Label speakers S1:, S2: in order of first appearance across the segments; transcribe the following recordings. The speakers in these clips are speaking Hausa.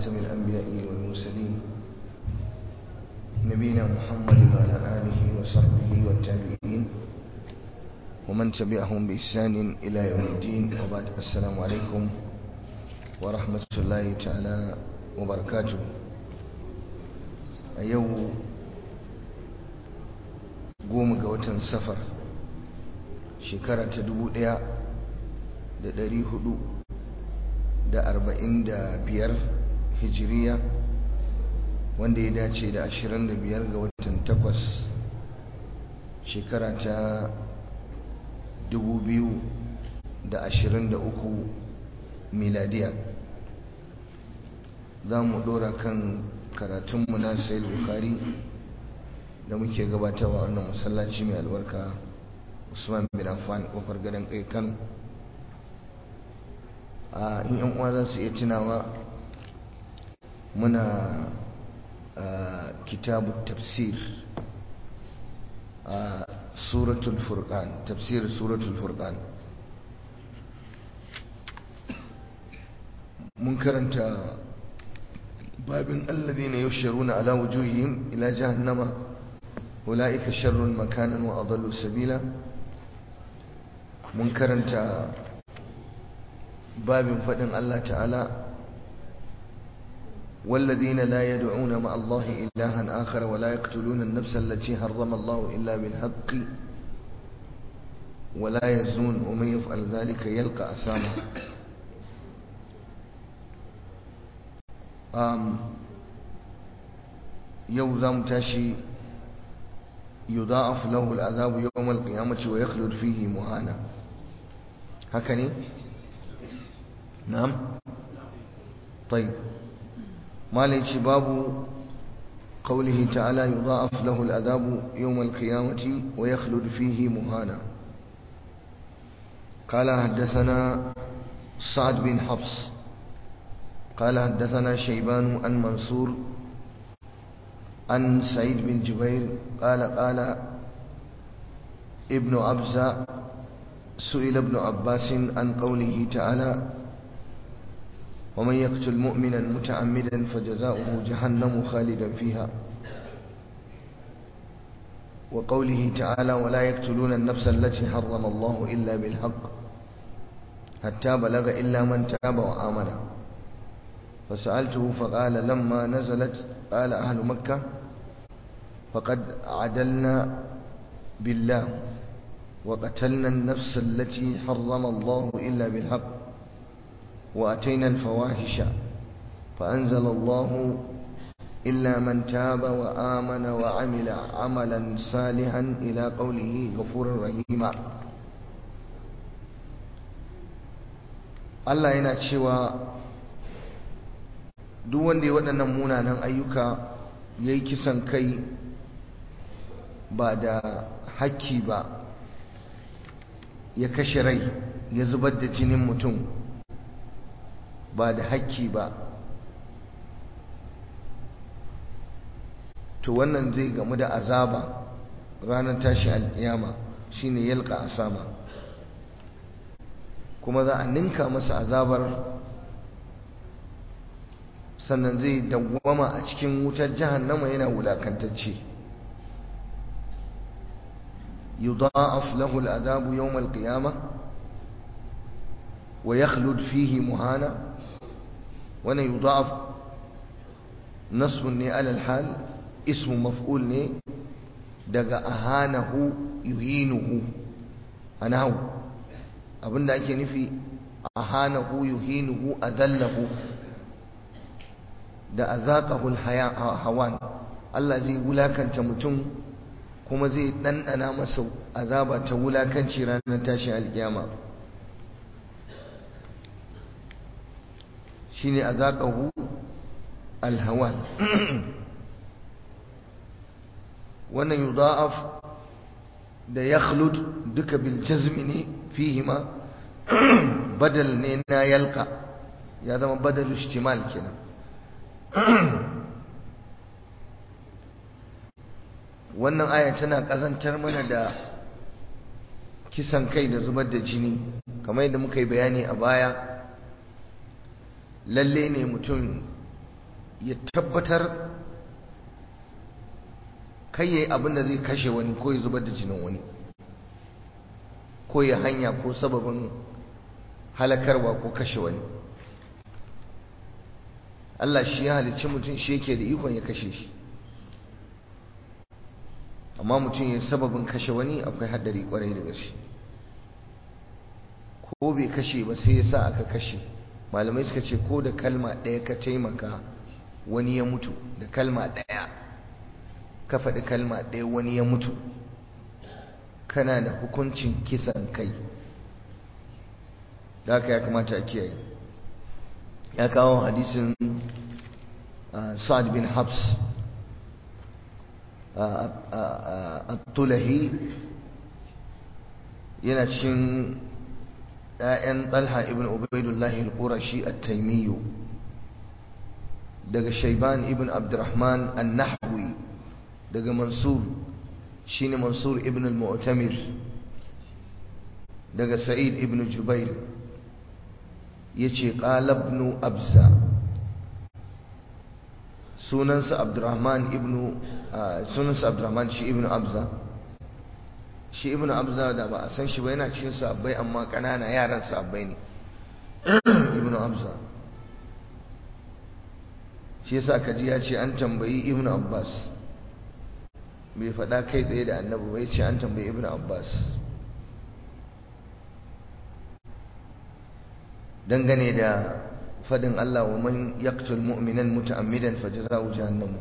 S1: خاتم الأنبياء والمرسلين نبينا محمد وعلى آله وصحبه والتابعين ومن تبعهم بإحسان إلى يوم الدين وبعد السلام عليكم ورحمة الله تعالى وبركاته أيو قوم قوة سفر shekara ta dubu ɗaya da ɗari hudu da arba'in da biyar hijiriya wanda ya dace da ashirin da biyar ga watan takwas shekara ta dubu biyu da ashirin da uku miladiya za mu ɗora kan karatunmu na sayil bukari da muke gabatarwa wannan masallaci mai albarka usman bin affan kofar gadon kai kano a in yan uwa za su iya tunawa muna kitabu tafsir a suratul furqan tafsir suratul furqan mun karanta babin alladhina yusharuna ala wujuhihim ila jahannama ulaika sharrun makanan wa adallu sabila mun karanta babin faɗin Allah ta'ala والذين لا يدعون مع الله إلها آخر ولا يقتلون النفس التي حرم الله إلا بالحق ولا يزنون ومن يفعل ذلك يلقى أثاما يوزام تاشي يضاعف له العذاب يوم القيامة ويخلد فيه مهانا هكذا نعم طيب ما ليش باب قوله تعالى يضاعف له العذاب يوم القيامة ويخلد فيه مهانا قال حدثنا سعد بن حفص قال حدثنا شيبان عن منصور عن سعيد بن جبير قال قال ابن أبزة سئل ابن عباس عن قوله تعالى ومن يقتل مؤمنا متعمدا فجزاؤه جهنم خالدا فيها وقوله تعالى ولا يقتلون النفس التي حرم الله إلا بالحق حتى بلغ إلا من تاب وآمن فسألته فقال لما نزلت قال أهل مكة فقد عدلنا بالله وقتلنا النفس التي حرم الله إلا بالحق وأتينا الفواحش فأنزل الله إلا من تاب وآمن وعمل عملا صالحا إلى قوله غفور رحيما Allah yana cewa duk wanda ya waɗannan munanan ayyuka ya yi kisan kai ba da hakki ba ya kashe rai ya zubar da jinin mutum ba da hakki ba to wannan zai gamu da azaba ranar tashi alkiyama shine yalka asama kuma za a ninka masa azabar sannan zai dawwama a cikin wutar jahannama yana wulakantacce yudha'af lahu al'adabu yawm al-qiyamah wa yakhlud fihi muhana wannan yudha'af nasbun ne alal hal ismu maf'ul ne daga ahanahu yuhinuhu anahu abinda ake nufi ahanahu yuhinuhu adallahu da azaqahul hawan Allah zai wulakanta mutum kuma zai dandana masa azaba ta wulakanci ranar tashin alkiyama shine azaqahu alhawan wannan yudha'af da yakhlud duka bil jazmi ne fihima badal ne na yalqa ya zama badalu ishtimal kenan wannan aya tana kazantar mana da kisan kai da zubar da jini kamar yadda muka yi bayani a baya lalle ne mutum ya tabbatar kai yayi abin da zai kashe wani ko ya zubar da jinin wani ko ya hanya ko sababin halakarwa ko kashe wani Allah shi ya halicci mutum shi yake da ikon ya kashe shi amma mutum ya sababin kashe wani akwai haddari kwarai da gaske ko bai kashe ba sai ya sa aka kashe malamai suka ce ko da kalma ɗaya ka taimaka wani ya mutu da kalma ɗaya ka faɗi kalma ɗaya wani ya mutu kana da hukuncin kisan kai da haka ya kamata a kiyaye ya kawo hadisin sa'ad bin habs at-tulahi yana cikin ‘ya'yan talha ibn ubaidullahi al-qurashi at-taimiyyu daga shaiban ibn abdurrahman an-nahwi daga mansur shine mansur ibn al-mu'tamir daga sa'id ibn jubair yace qala ibn abza sunansa abdurrahman ibn sunansa abdurrahman shi ibn abza shi ibn abza da ba a san shi ba yana cikin sabbai amma kanana yaran sabbai ne ibn abza shi yasa kaji ya ce an tambayi ibn abbas bai faɗa kai tsaye da annabi bai ce an tambayi ibn abbas dangane da fadin Allah wa man yaqtul mu'minan muta'ammidan fajza'u jahannam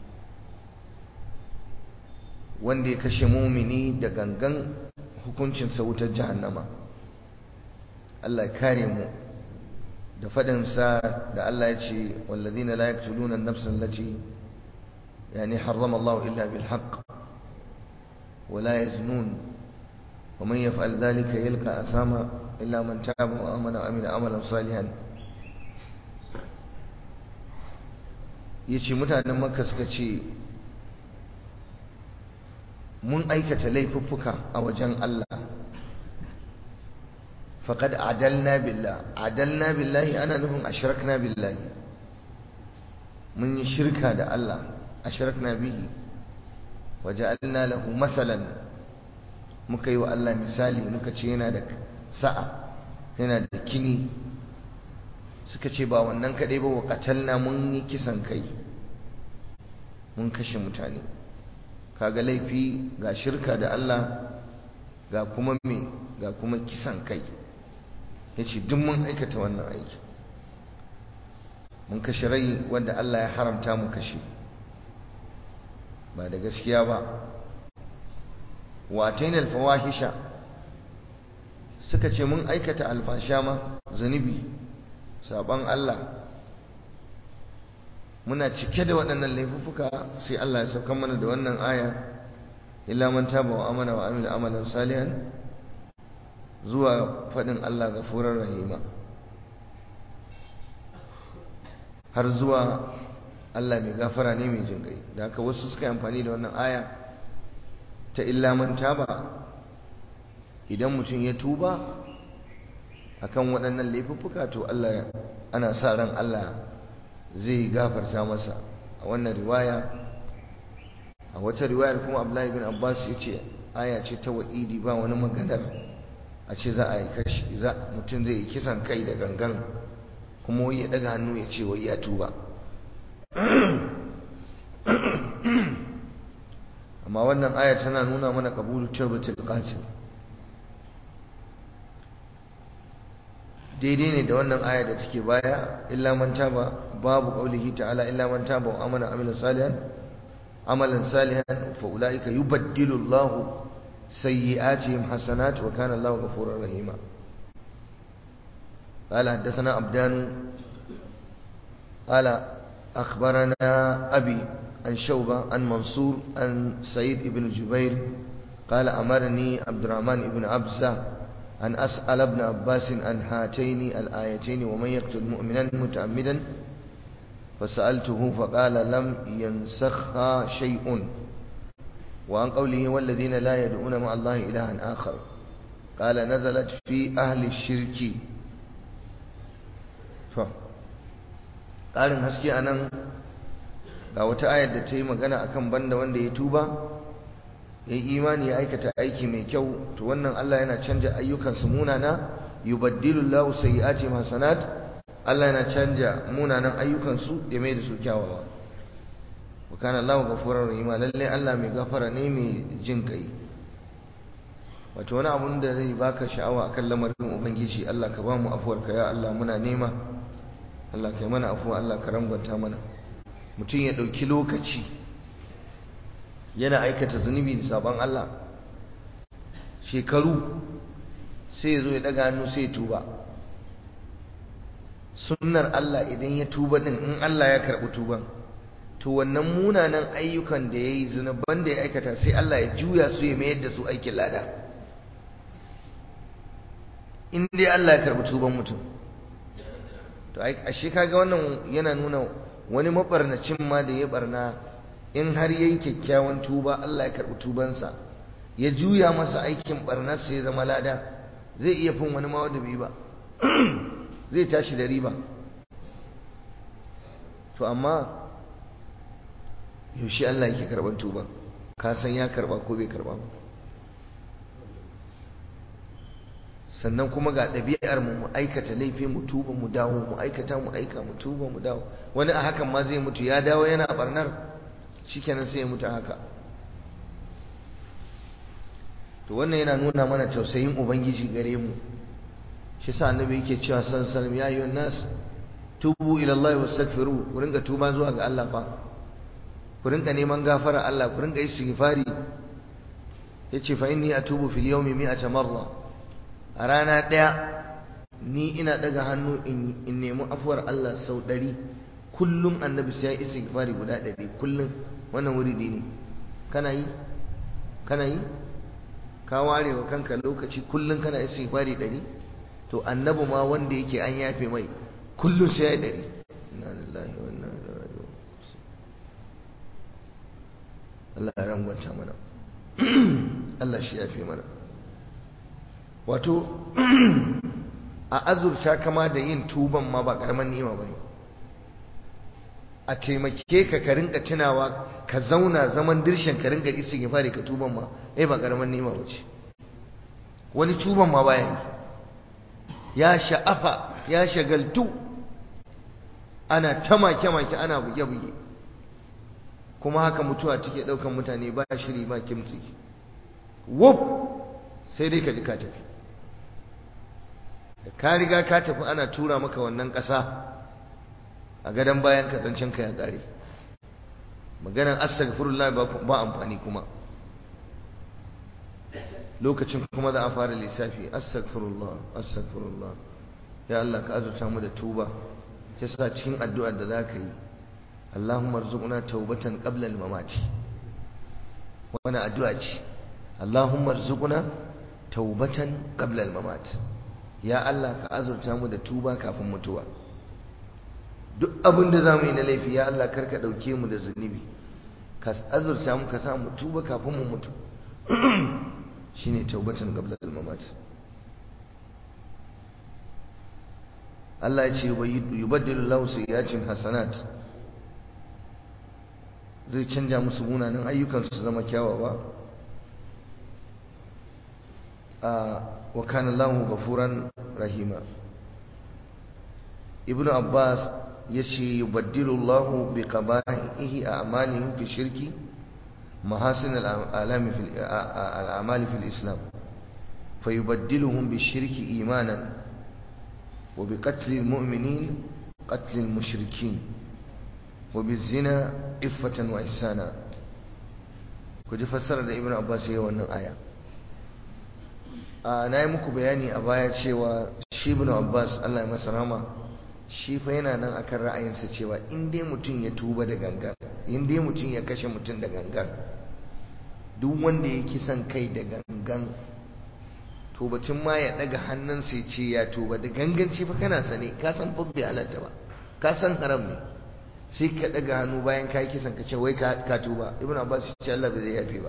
S1: wanda ya kashe mumini da gangan hukuncin sa wutar jahannama Allah ya kare mu da fadin sa da Allah ya ce wallazina la yaqtuluna an-nafsa allati yani harrama Allah illa bil haqq wa la yaznun wa man yaf'al dhalika yalqa asama illa man taba wa amana wa amila amalan salihan yace mutanen makka suka ce mun aikata laifuffuka a wajen Allah faqad adalna billah adalna billahi ana nufin ashrakna billahi mun yi shirka da Allah ashrakna bihi waja'alna lahu masalan muka yi wa Allah misali muka ce yana da sa'a yana da kini suka ce ba wannan kadai ba wa qatalna mun yi kisan kai mun kashe mutane kaga laifi ga shirka da Allah ga kuma me ga kuma kisan kai yace duk mun aikata wannan aiki mun kashe rai wanda Allah ya haramta mu kashe ba da gaskiya ba wa ataina alfawahisha suka ce mun aikata alfasha ma zunubi saban Allah muna cike da waɗannan laifuffuka sai Allah ya sauka mana da wannan aya illa man taba wa amana wa amila amalan salihan zuwa faɗin Allah gafurar rahima har zuwa Allah mai gafara ne mai jinƙai da haka wasu suka yi amfani da wannan aya ta illa man taba idan mutum ya tuba akan waɗannan laifuffuka to Allah ana sa ran Allah zai gafarta masa a wannan riwaya a wata riwayar kuma Abdullahi bin Abbas ya ce aya ce ta wa'idi ba wani maganar a ce za a yi kashi za mutum zai yi kisan kai da gangan kuma wai ya daga hannu ya ce wai ya tuba amma wannan aya tana nuna mana kabulu tawbatul qatil daidai ne da wannan aya da take baya illa man taba babu qaulihi ta'ala illa man taba wa amana amila salihan amalan salihan fa ulaika yubaddilu Allahu sayyi'atihim hasanat wa kana Allahu ghafurur rahima قال حدثنا عبدان قال أخبرنا أبي عن شوبة عن منصور عن سعيد بن جبير قال أمرني عبد الرحمن بن عبزة أن أسأل ابن عباس عن هاتين الآيتين ومن يقتل مؤمنا متعمدا فسألته فقال لم ينسخها شيء وعن قوله والذين لا يدعون مع الله إلها آخر قال نزلت في أهل الشرك قال هسكي أنا ga wata ayar da ta yi magana akan banda wanda ya tuba ya yi imani ya aikata aiki mai kyau to wannan Allah yana canja ayyukansu munana yubaddilu Allahu sayyi'atihim hasanat Allah yana canja munanan ayyukansu ya mai da su kyawawa wa kana Allahu ghafurur rahim lalle Allah mai gafara ne mai jin kai wato wani abun da zai baka sha'awa akan lamarin ubangiji Allah ka ba mu afuwarka ya Allah muna nema Allah kai mana afuwa Allah ka rangwanta mana mutum ya ɗauki lokaci yana aikata zunubi da sabon Allah shekaru sai ya zo ya daga hannu sai ya tuba sunnar Allah idan ya tuba din in Allah ya karɓi tuban to wannan munanan ayyukan da ya yi zunuban da ya aikata sai Allah ya juya su ya mayar da su aikin lada in dai Allah ya karɓi tuban mutum to ashe kaga wannan yana nuna wani mabarnacin ma da ya barna in har yayi kyakkyawan tuba Allah ya karɓi tubansa ya juya masa aikin barnarsa ya zama lada zai iya fin wani ma wanda bai ba zai tashi da riba to amma yaushe Allah yake karɓar tuba ka san ya karɓa ko bai karɓa ba sannan kuma ga ɗabi'ar mu mu aikata laifi mu tuba mu dawo mu aikata mu aika mu tuba mu dawo wani a hakan ma zai mutu ya dawo yana barnar shikenan sai ya mutu haka to wannan yana nuna mana tausayin ubangiji gare mu shi sa annabi yake cewa sallallahu alaihi wasallam ya ayyuhan nas tubu ila Allah wastaghfiru ku ringa tuba zuwa ga Allah fa ku ringa neman gafara Allah ku ringa istighfari yace fa inni atubu fil yawmi mi'ata marra a rana ɗaya ni ina ɗaga hannu in nemi afuwar Allah sau ɗari kullum annabi sai ya isa gifari guda ɗari kullum wannan wuri ne kana yi kana yi ka ware wa kanka lokaci kullum kana isa gifari ɗari to annabi ma wanda yake an yafe mai kullum sai ya ɗari inna lillahi wa inna ilaihi raji'un Allah ya rangwanta mana Allah shi yafe mana wato a azurta kama da yin tuban ma ba karaman ni'ima bane a taimake ka ka rinka tunawa ka zauna zaman dirshen ka rinka istighfari ka tuban ma eh ba karaman ni'ima bace wani tuban ma baya yi ya sha'afa ya shagaltu ana ta make make ana buge buge kuma haka mutuwa take daukan mutane ba shiri ba kimtsi wuf sai dai ka ji ka tafi da ka riga ka tafi ana tura maka wannan ƙasa a gadon bayan ka zancen ka ya ƙare maganar astaghfirullah ba amfani kuma lokacin kuma za a fara lissafi astaghfirullah astaghfirullah ya Allah ka azurta mu da tuba ta sa cikin addu'ar da za ka yi Allahumma rzuqna taubatan qabla al-mamati wani addu'a ce Allahumma rzuqna taubatan qabla al-mamat ya Allah ka azurta mu da tuba kafin mutuwa duk abin da zamu yi na laifi ya Allah karka dauke mu da zunubi ka azurta mu ka sa mu tuba kafin mu mutu shine taubatan qabla al-mamat Allah ya ce yubaddilu lahu sayyi'atin hasanat zai canja musu munanan ayyukan su zama kyawawa wa kana Allahu ghafuran rahima Ibn Abbas yace yubaddilu Allahu bi qaba'ihi a'malihim fi shirki mahasin al-alami fi al-a'mali fi al-islam fayubaddiluhum bi shirki imanan wa bi qatli al-mu'minin qatl al-mushrikin wa bi zina iffatan wa ihsana ku ji fassara da Ibn Abbas yayin wannan aya na yi muku bayani a baya cewa shi ibn abbas allah ya masa rama shi fa yana nan akan ra'ayinsa cewa in dai mutum ya tuba da gangan in dai mutum ya kashe mutum da gangan duk wanda ya kisan kai da gangan to batun ma ya daga hannunsa ya ce ya tuba da ganganci fa kana sane ka san fa bai halatta ba ka san haram ne sai ka daga hannu bayan ka yi kisan ka ce wai ka tuba ibn abbas ya ce allah bai zai yafe ba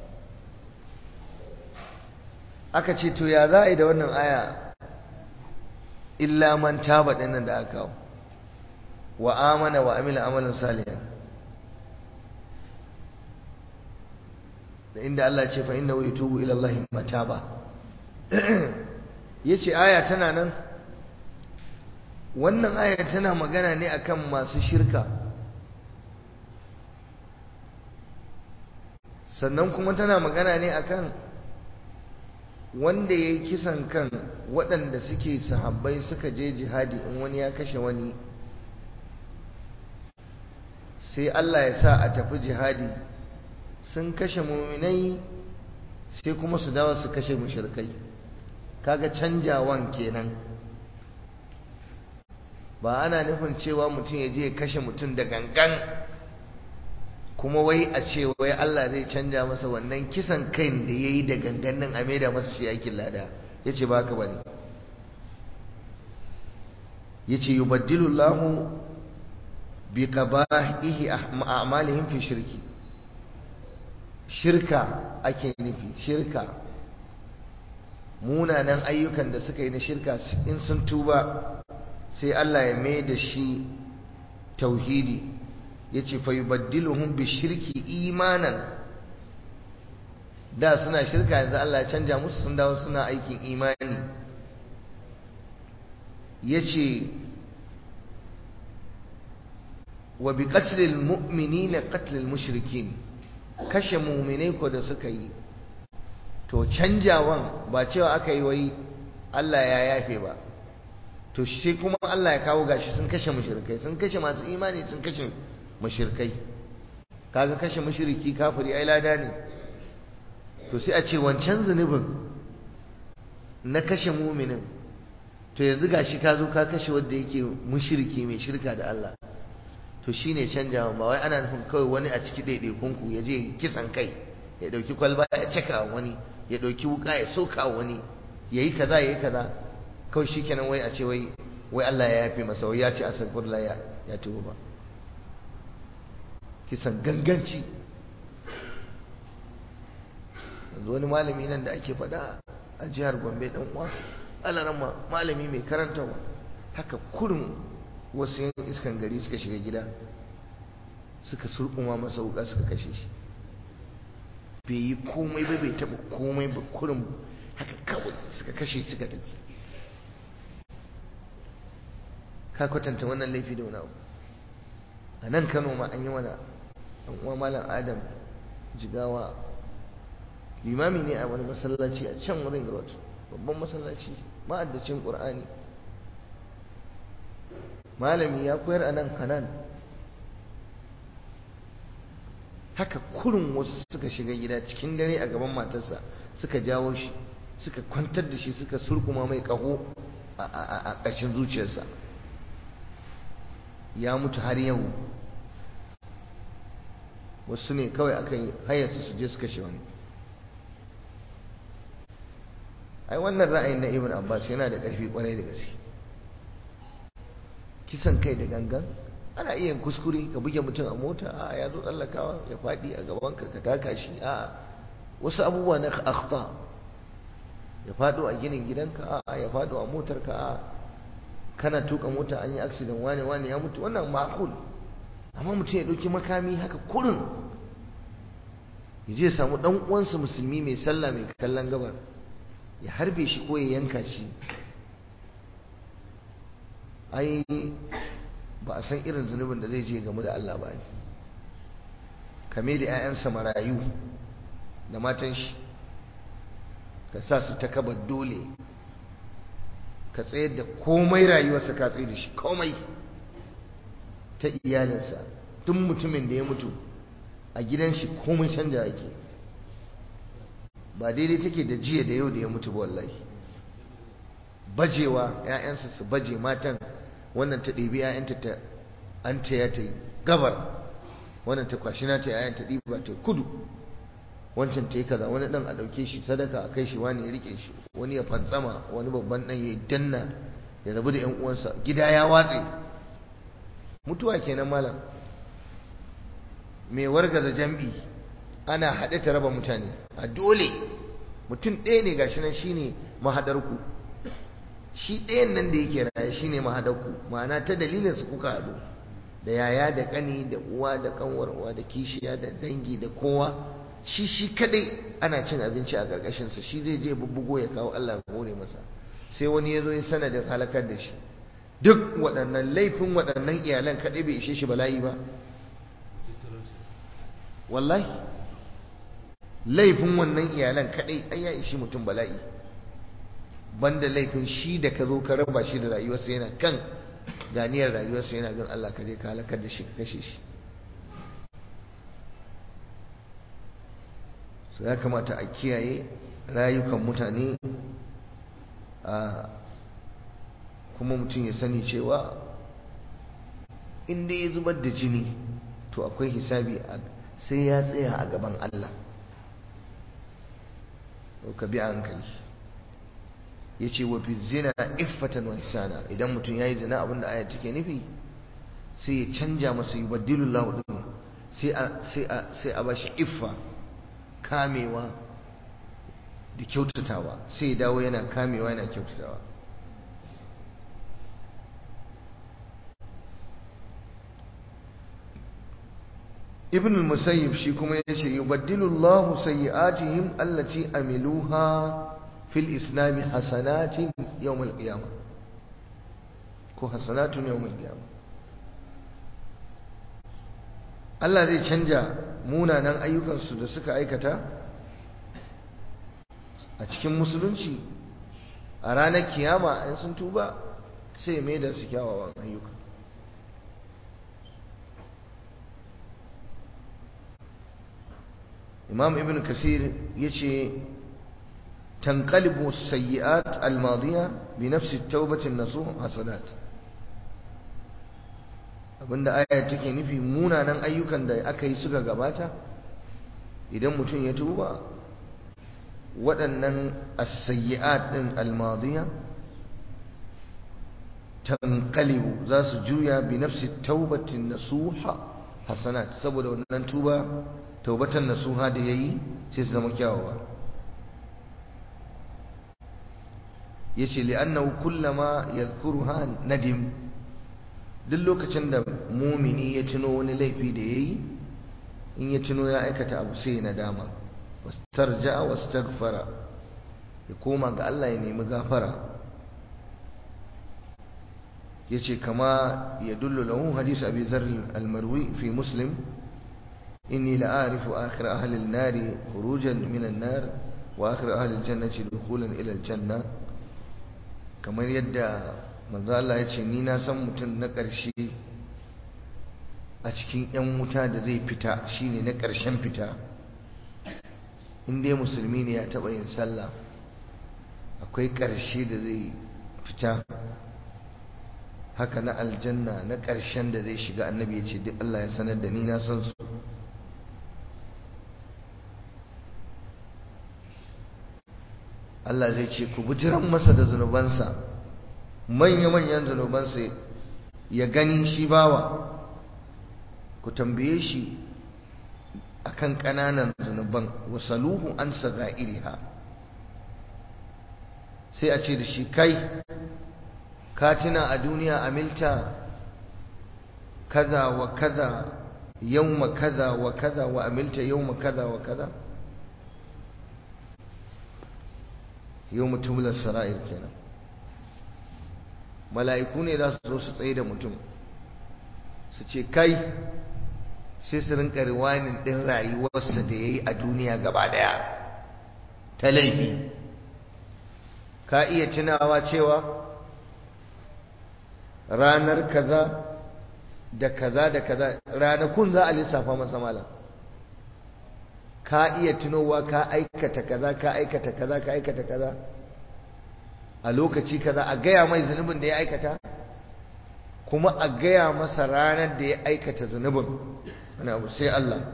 S1: aka ce to ya za a yi da wannan aya illa man taba dinnan da aka kawo wa amana wa amila amalan salihan da inda Allah ce fa inna yatubu ila Allah mataba yace aya tana nan wannan aya tana magana ne akan masu shirka sannan kuma tana magana ne akan wanda ya yi kisan kan waɗanda suke sahabbai suka je jihadi in wani ya kashe wani sai Allah ya sa a tafi jihadi sun kashe muminai sai kuma su dawo su kashe mushrikai kaga canjawan kenan ba ana nufin cewa mutum ya je ya kashe mutum da gangan kuma wai a ce wai Allah zai canja masa wannan kisan kai da ya yi da gangan nan a maida masa shi aikin lada ya ce ba haka ba ne ya ce yi baddilullahu bi qaba'ihi a'malihim fi shirki shirka ake nufi shirka munanan ayyukan da suka yi na shirka in sun tuba sai Allah ya mai da shi tauhidi yace fa yubaddiluhum bi shirki imanan da suna shirka yanzu Allah ya canja musu sun dawo suna aikin imani yace wa bi qatlil mu'minina qatlil mushrikin kashe mu'minai ko da suka yi to canjawan ba cewa aka yi wai Allah ya yafe ba to shi kuma Allah ya kawo gashi sun kashe mushrikai sun kashe masu imani sun kashe mushrikai kaga kashe mushriki kafiri ai lada ne to sai a ce wancan zunubin na kashe muminin to yanzu gashi ka zo ka kashe wanda yake mushriki mai shirka da Allah to shine canjawa ba wai ana nufin kawai wani a ciki ɗaiɗaikun ku ya je kisan kai ya ɗauki kwalba ya caka wani ya ɗauki wuka ya soka wani ya yi kaza ya yi kaza kawai shikenan wai a ce wai wai Allah ya yafe masa wai ya ce astaghfirullah ya ya tuba ba kisan ganganci yanzu wani malami nan da ake faɗa a jihar Gombe dan uwa alarama malami mai karantawa haka kurum wasu yan iskan gari suka shiga gida suka surkuma masa wuka suka kashe shi bai yi komai ba bai taba komai ba kurum haka kawai suka kashe suka tafi ka kwatanta wannan laifi da wani abu a nan kano ma an yi mana an uwa malam adam jigawa limami ne a wani masallaci a can wurin road babban masallaci ma'addacin ƙur'ani malami ya koyar a nan hanan haka kurin wasu suka shiga gida cikin dare a gaban matarsa suka jawo shi suka kwantar da shi suka surkuma mai ƙaho a ƙashin zuciyarsa ya mutu har yau wasu ne kawai aka yi hayarsu su je su kashe wani ai wannan ra'ayin na ibn abbas yana da ƙarfi ƙwarai da gaske kisan kai da gangan ana iya kuskure ka buge mutum a mota a ya zo tsallakawa ya faɗi a gaban ka ka taka shi a wasu abubuwa na akhta ya faɗo a ginin gidanka a ya faɗo a motarka a kana tuka mota an yi accident wane wane ya mutu wannan ma'kul amma mutum ya ɗauki makami haka kurin ya je samu ɗan uwansa musulmi mai sallah mai kallon gabar ya harbe shi ko ya yanka shi ai ba a san irin zunubin da zai je game da Allah ba ne kame da 'ya'yansa marayu da matan shi ka sa su ta kaba dole ka tsayar da komai rayuwarsa ka tsaye da shi komai ta iyalinsa tun mutumin da ya mutu a gidan shi komai canja ake ba daidai take da jiya da yau da ya mutu ba wallahi bajewa 'ya'yansa su baje matan wannan ta ɗebi 'ya'yanta ta an ta ya ta yi gabar wannan ta kwashi na ta 'ya'yan ta ɗiba ta kudu wancan ta yi kaza wani ɗan a ɗauke shi sadaka a kai shi wani ya riƙe shi wani ya fantsama wani babban ɗan ya danna ya rabu da 'yan uwansa gida ya watse mutuwa kenan malam mai wargaza jam'i ana haɗe ta raba mutane a dole mutum ɗaya ne gashi nan shine mahadarku shi ɗayan nan da yake raye shine mahadarku ma'ana ta dalilin su kuka haɗu da yaya da ƙani da uwa da ƙanwar uwa da kishiya da dangi da kowa shi shi kadai ana cin abinci a ƙarƙashinsa shi zai je bubbugo ya kawo Allah ya hore masa sai wani ya zo ya sanadin halakar da shi duk waɗannan laifin waɗannan iyalan kaɗai bai ishe shi bala'i ba wallahi laifin wannan iyalan kaɗai ai ya ishi mutum bala'i banda laifin shi da ka zo ka raba shi da rayuwarsa yana kan ganiyar rayuwarsa yana gan Allah ka je ka halakar da shi ka kashe shi so ya kamata a kiyaye rayukan mutane a kuma mutum ya sani cewa inda ya zubar da jini to akwai hisabi sai ya tsaya a gaban Allah ka bi a hankali ya ce wa fi zina iffatan wa ihsana idan mutum ya yi zina abinda aya take nufi sai ya canja masa yi baddilun lahudin sai a bashi iffa kamewa da kyautatawa sai ya dawo yana kamewa yana kyautatawa ibn al-musayyib shi kuma yace yubaddilu Allahu sayyi'atihim allati amiluha fil islam hasanatin yawm al-qiyamah ko hasanatun yawm al-qiyamah Allah zai canja munanan ayyukansu da suka aikata a cikin musulunci a ranar kiyama in sun tuba sai mai da su kyawawan ayyuka imam ibn kasir ya ce tanqalibu sayyi'at al-madiya bi nafsi taubatin nasuh hasanat abinda aya take nufi munanan ayyukan da aka yi suka gabata idan mutum ya tuba waɗannan as-sayyi'at din al-madiya tanqalibu za su juya bi nafsi taubatin nasuha hasanat saboda wannan tuba taubatan nasuha da yayi sai su zama kyawawa yace li'annahu kullama yadhkuruha nadim duk lokacin da mumini ya tuno wani laifi da yayi in ya tuno ya aikata abu sai na dama wastarja'a wastaghfara ya koma ga Allah ya nemi gafara yace kama yadullu lahu hadith abi dharr al-marwi fi muslim inni la'arifu akhir ahli an-nar khurujan min an-nar wa akhir ahli al-jannati dukhulan ila al-janna kamar yadda manzo Allah ya ce ni na san mutum na ƙarshe a cikin 'yan wuta da zai fita shine na ƙarshen fita in dai musulmi ne ya taɓa yin sallah akwai ƙarshe da zai fita haka na aljanna na ƙarshen da zai shiga annabi ya ce duk Allah ya sanar da ni na san su Allah zai ce ku bujiran masa da zunubansa manya-manyan zunubansa ya gani shi bawa ku tambaye shi akan ƙananan zunuban wasaluhu an iriha sai a ce da shi kai ka tuna a duniya amilta kaza wa kaza yawma kaza wa kaza wa amilta yawma kaza wa kaza yawma tubla sara'ir kenan mala'iku ne za su zo su tsaye da mutum su ce kai sai su rinka riwanin ɗin rayuwarsa da ya yi a duniya gaba ɗaya ta laifi ka iya tunawa cewa ranar kaza da kaza da kaza ranakun za a lissafa masa malam ka iya tunowa ka aikata kaza ka aikata kaza ka aikata kaza a lokaci kaza a gaya mai zunubin da ya aikata kuma a gaya masa ranar da ya aikata zunubin ana abu sai Allah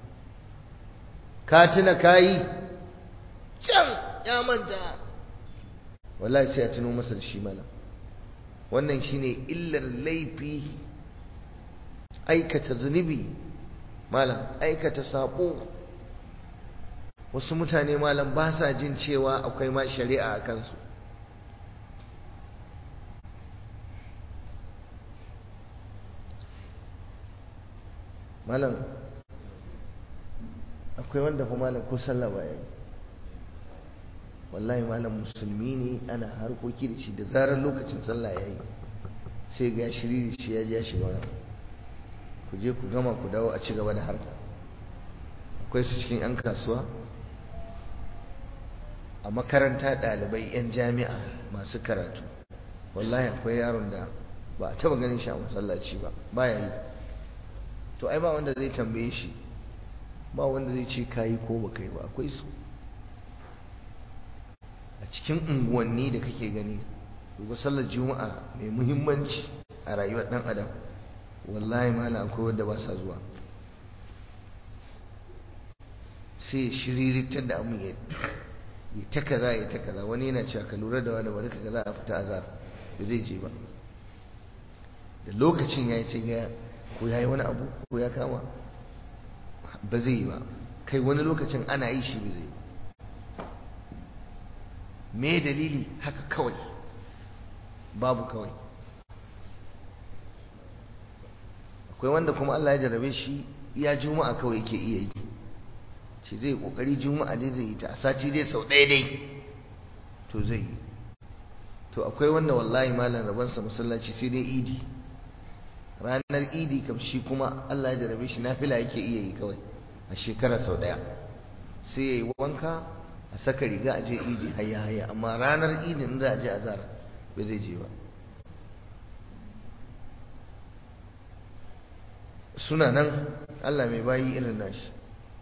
S1: ka tuna kayi can ya manta wallahi sai a tuno masa da shi malam wannan shine illar laifi aikata zunubi malam aikata sabo wasu mutane malam ba sa jin cewa akwai ma shari'a a kansu malam akwai wanda fa malam ko sallah ba yayi wallahi malam musulmi ne ana harkoki da shi da zarar lokacin sallah yayi sai ga shiriri shi ya je ya shiga wani ku je ku gama ku dawo a ci gaba da harka akwai su cikin 'yan kasuwa a makaranta ɗalibai 'yan jami'a masu karatu wallahi akwai yaron da ba a taba ganin shi a masallaci ba baya yi to ai ba wanda zai tambaye shi ba wanda zai ce kayi ko ba kai ba akwai su a cikin unguwanni da kake gani duba sallar juma'a mai muhimmanci a rayuwar dan adam wallahi mala akwai wanda ba sa zuwa sai shiriritar da amu ya ta kaza ya ta kaza wani yana cewa ka lura da wani bari ka ga za a fita azar da zai je ba da lokacin ya yi sai ga ko ya yi wani abu ko ya kama ba zai yi ba kai wani lokacin ana yi shi ba zai yi me dalili haka kawai babu kawai akwai wanda kuma Allah ya jarabe shi iya juma'a kawai yake iya yi ce zai kokari juma'a dai zai yi ta a sati dai sau ɗaya dai to zai yi to akwai wanda wallahi malam rabansa masallaci sai dai idi ranar idi kam shi kuma Allah ya jarabe shi nafila yake iya yi kawai a shekara sau ɗaya sai ya yi wanka a saka riga a je idi hayya hayya amma ranar idi in za a je azhar bai zai je ba suna nan Allah mai bayi irin nashi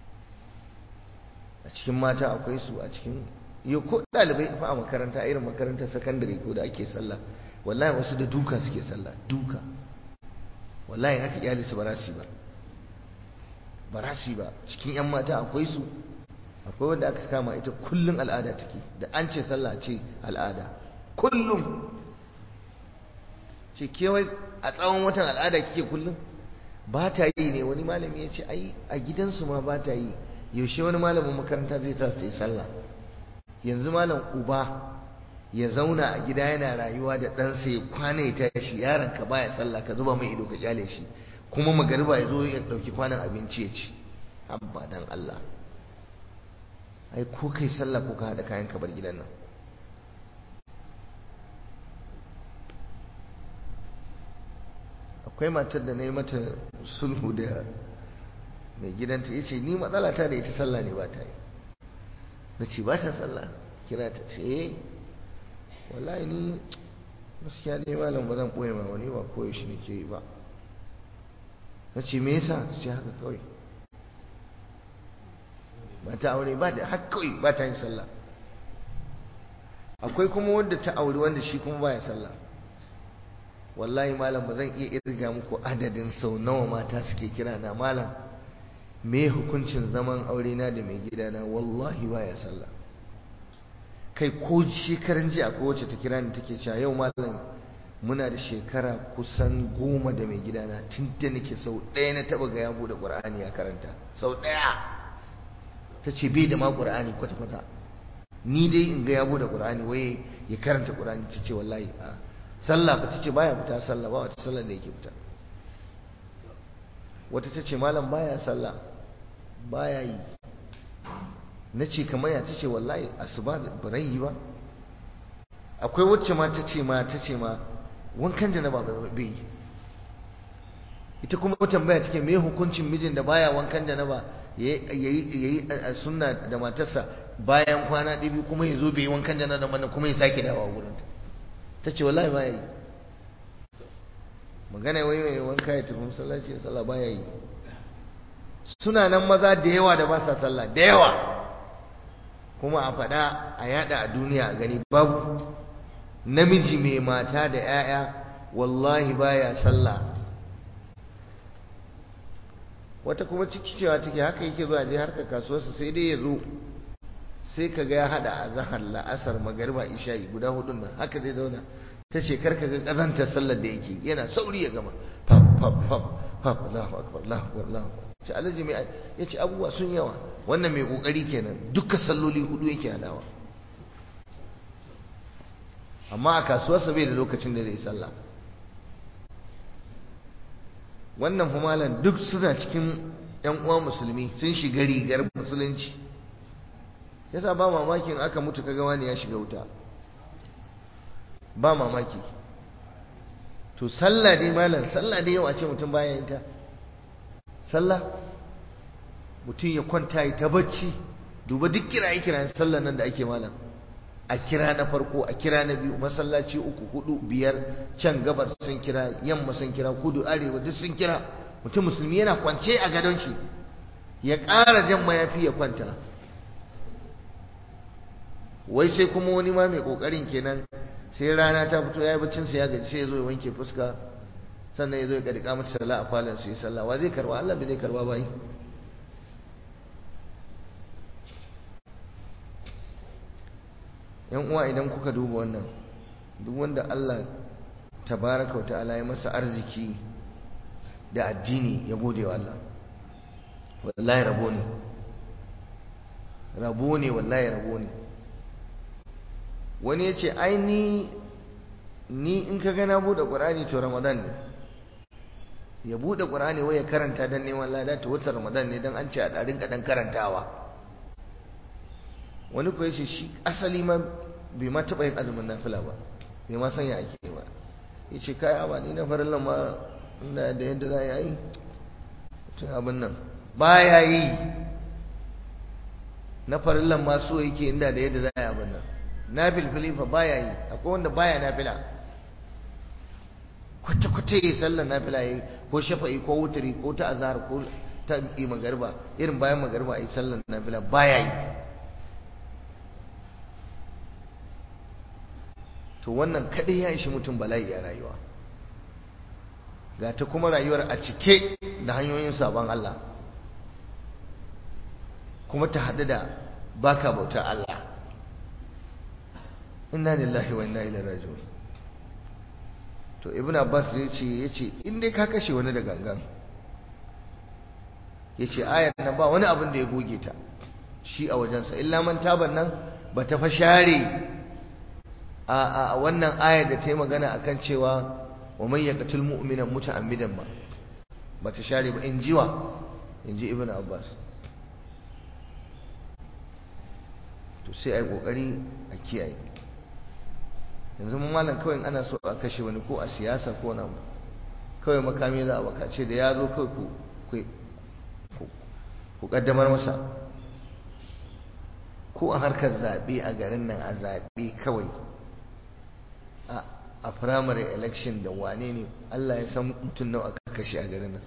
S1: a cikin mata akwai su a cikin yau ko ɗalibai fa a makaranta irin makarantar sakandare ko da ake sallah wallahi wasu da duka suke sallah duka wallahi haka iyali su barasi ba barasi ba cikin yan mata akwai su akwai wanda aka kama ita kullum al'ada take da an ce sallah ce al'ada kullum ce kewai a tsawon watan al'ada kike kullum ba ta yi ne wani malami ya ce ai a gidansu ma ba ta yi yaushe wani malamin makaranta zai ta yi sallah yanzu malam uba ya zauna a gida yana rayuwa da ɗansa ya kwana ya tashi yaron ka baya sallah ka zuba mai ido ka kyale shi kuma magariba ya zo ya ɗauki kwanan abinci ya ci abba dan Allah ai ko kai sallah ko ka haɗa kayan ka bar gidan nan akwai matar da na yi mata sulhu da mai gidanta ya ce ni matsala ta da ita sallah ne ba ta yi na ce ba ta sallah kira ta ce eh wallahi ni gaskiya dai malam ba zan ɓoye ma wani ba koyo shi nake yi ba na ce me yasa ta ce haka kawai ba ta aure ba da haka kawai ba ta yin sallah akwai kuma wanda ta aure wanda shi kuma baya sallah wallahi malam ba zan iya irga muku adadin sau nawa mata suke kira na malam me hukuncin zaman aure na da mai gidana wallahi baya sallah kai ko shekaran jiya ko wacce ta kira ni take cewa yau malam muna da shekara kusan goma da mai gidana tun da nake sau ɗaya na taɓa ga ya buɗe ƙur'ani ya karanta sau ɗaya ta ce bai da ma ƙur'ani kwata-kwata ni dai in ga ya buɗe ƙur'ani waye ya karanta ƙur'ani ta ce wallahi a sallah ba ta ce baya fita sallah ba wata sallah da yake fita wata ta ce malam baya sallah baya yi na ce kamar ya ta ce wallahi asuba ba rai yi ba akwai wacce ma ta ce ma ta ce ma wankan janaba bai yi ita kuma tambaya take me hukuncin mijin da baya wankan janaba yayi sunna da matarsa bayan kwana ɗibi kuma ya zo bai yi wankan janaba kuma ya sake dawa wurinta ta ce wallahi ba ya yi magana wai mai wanka ya tafi masallaci ya sallah ba ya yi suna nan maza da yawa da ba sa sallah da yawa kuma a faɗa a yada a duniya a gani babu namiji mai mata da 'ya'ya wallahi baya sallah wata kuma ciki cewa take haka yake zuwa je harkar kasuwarsa sai dai ya zo sai ka ga ya hada a zahar la'asar magariba isha'i guda hudun nan haka zai zauna ta ce karka ga kazantar sallar da yake yana sauri ya gama fab fab fab fab Allahu akbar Allahu akbar Allahu akbar ce alhaji mai yace abubuwa sun yawa wannan mai kokari kenan duka salloli hudu yake hadawa amma a kasuwarsa bai da lokacin da zai sallah wannan fumalan duk suna cikin yan uwa musulmi sun shiga rigar musulunci yasa ba mamakin aka mutu kaga wani ya shiga wuta ba mamaki to sallah dai malam sallah dai yau a ce mutum baya yin ta sallah mutum ya kwanta ya ta bacci duba duk kiraye kirayen sallah nan da ake malam a kira na farko a kira na biyu masallaci uku hudu biyar can gabar sun kira yamma sun kira kudu arewa duk sun kira mutum musulmi yana kwance a gadon shi ya ƙara jan mayafi ya kwanta wai sai kuma wani ma mai ƙoƙarin kenan sai rana ta fito ya yi baccinsa ya gaji sai ya zo ya wanke fuska sannan ya zo ya ƙadika mata sallah a falon su yi sallah wa zai karba Allah bai zai karba ba yi yan uwa idan kuka duba wannan duk wanda Allah tabaraka wa ta'ala ya masa arziki da addini ya gode wa Allah wallahi rabo ne rabo ne wallahi rabo ne wani ya ce ai ni ni in ka gana buɗe ƙur'ani to ramadan ne ya buɗe ƙur'ani wai ya karanta don neman lada ta wata ramadan ne don an ce a ɗarin kaɗan karantawa wani kuwa ce shi asali ma bai ma taɓa yin azumin nafila ba bai ma sanya ake ba ya ce kaya ba ni na farin ma inda da yadda za a yi tun abin nan ba ya yi na farin ma so yake inda da yadda za a yi abin nan na filfili fa ba ya yi akwai wanda baya nafila kwata-kwata ya yi sallar nafila ya yi ko shafa'i ko wuturi ko ta azhar ko ta yi magarba irin bayan magarba a yi sallar nafila ba ya yi to wannan kadai ya ishi mutum bala'i a rayuwa ga ta kuma rayuwar a cike da hanyoyin sabon Allah kuma ta haɗu da baka bautar Allah inna lillahi wa inna ilaihi raji'un to ibn abbas ya ce ya ce in dai ka kashe wani da gangan ya ce ayar nan ba wani abin da ya goge ta shi a wajensa illa man taban nan ba ta fa share a wannan ayar da ta yi magana akan cewa wa man yaqtul mu'mina muta'ammidan ba ba ta share ba in jiwa in ji ibn abbas to sai ai kokari a kiyaye yanzu mun malam kawai ana so a kashe wani ko a siyasa ko na kawai makami za a bakace da ya zo kawai ku ku kaddamar masa ko a harkar zaɓe a garin nan a zaɓe kawai a primary election da wane ne Allah ya san mutum nawa aka kashe a garin nan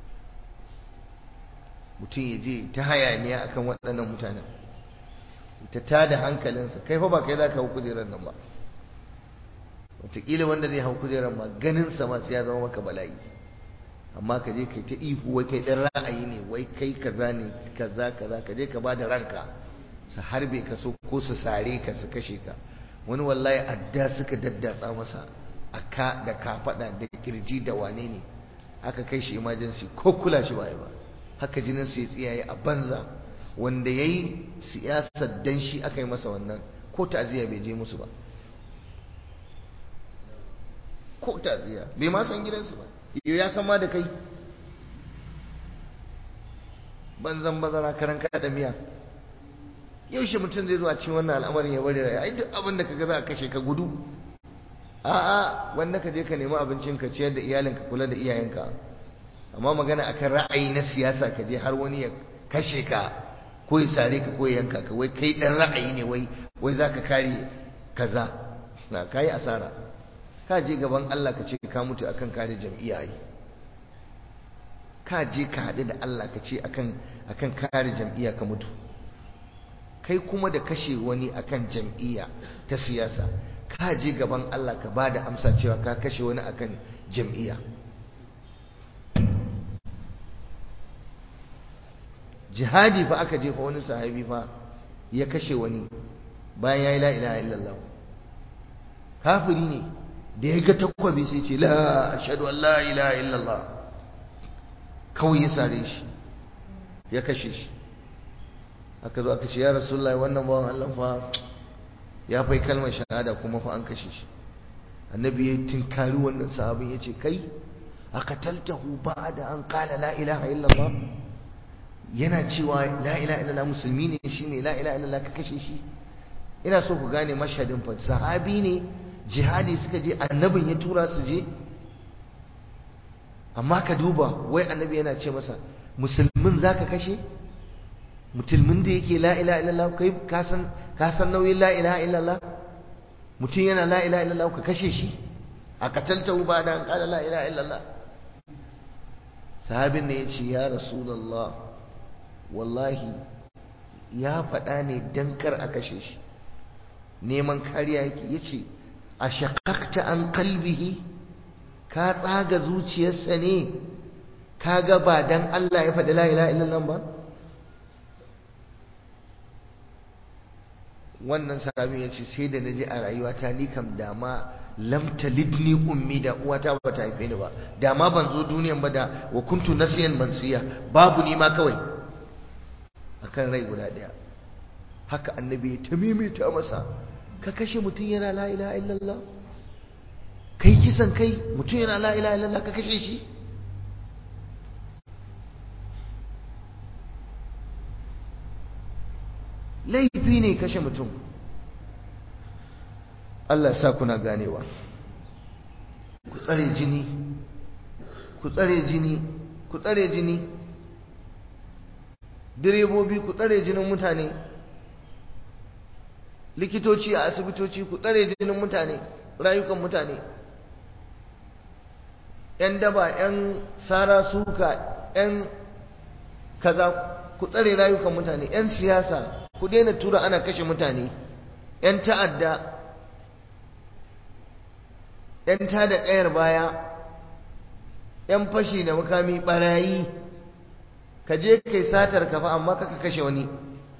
S1: mutum ya je ta hayaniya akan waɗannan mutanen ta tada hankalinsa kai fa ba kai za ka hau kujerar nan ba wataƙila wanda zai hau kujerar ma ganinsa ma sai ya zama maka bala'i amma ka je kai ta ihu wai kai ɗan ra'ayi ne wai kai kaza ne kaza kaza ka je ka ba da ranka su harbe ka so ko su sare ka su kashe ka wani wallahi adda suka daddatsa masa a ka da kafaɗa da kirji da wane ne aka kai shi emergency ko kula shi ba ba haka jinin su ya tsiyaye a banza wanda ya yi siyasar dan shi aka yi masa wannan ko ta'aziyya bai je musu ba ko ta'aziyya bai ma san gidansu ba yau ya san ma da kai banzan bazara karan kada miya yaushe mutum zai zo a cikin wannan al'amarin ya bari raya ai duk abin da kaga za a kashe ka gudu a'a wanda ka je ka nemi abincin ka ciyar da iyalinka kula da iyayenka amma magana akan ra'ayi na siyasa ka je har wani ya kashe ka ko ya sare ka ko ya yanka ka wai kai dan ra'ayi ne wai wai zaka kare kaza na kai asara ka je gaban Allah ka ce ka mutu akan kare jam'iyya yi ka je ka haɗu da Allah ka ce akan akan kare jam'iyya ka mutu kai kuma da kashe wani akan jam'iyya ta siyasa ka je gaban Allah ka ba da amsa cewa ka kashe wani akan jam'iyya jihadi fa aka jefa wani sahabi fa ya kashe wani bayan ya yi la ilaha illallah kafiri ne da ya ga takwabi sai ce la ashhadu an la ilaha illallah kawai ya sare shi ya kashe shi aka zo aka ce ya rasulullahi wannan bawan Allah fa ya fai kalmar shahada kuma fa an kashe shi annabi ya tinkari wannan sahabin ya ce kai aqataltahu ba'da an qala la ilaha illallah yana cewa la ilaha illallah musulmi ne shi ne la ilaha illallah ka kashe shi ina so ku gane mashhadin fa sahabi ne jihadi suka je annabin ya tura su je amma ka duba wai annabi yana ce masa musulmin zaka kashe musulmin da yake la ilaha illallah kai ka san ka san nauyin la ilaha illallah mutum yana la ilaha illallah ka kashe shi a kataltahu ba da an kala la ilaha illallah sahabin ne ya ce ya rasulullah wallahi ya faɗa ne dan kar a kashe shi neman kariya yake ya ce a shakakta an kalbihi ka tsaga zuciyarsa ne ka ga ba dan Allah ya faɗi la ilaha illallah ba wannan sahabi ya ce sai da naji a rayuwata ni kam dama lam talidni ummi da uwata ba ta haife ni ba dama ban zo duniyan ba da wa kuntu nasiyan mansiya babu ni ma kawai akan rai guda daya haka annabi ya tamimita masa ka kashe mutum yana la ilaha illallah kai kisan kai mutum yana la ilaha illallah ka kashe shi laifi ne kashe mutum Allah sa kuna ganewa ku tsare jini ku tsare jini ku tsare jini direbobi ku tsare jinin mutane likitoci a asibitoci ku tsare jinin mutane rayukan mutane yan daba yan sara suka yan kaza ku tsare rayukan mutane yan siyasa ku daina tura ana kashe mutane yan ta'adda yan tada kayar baya yan fashi da makami barayi ka je kai satar kafa amma kaka kashe wani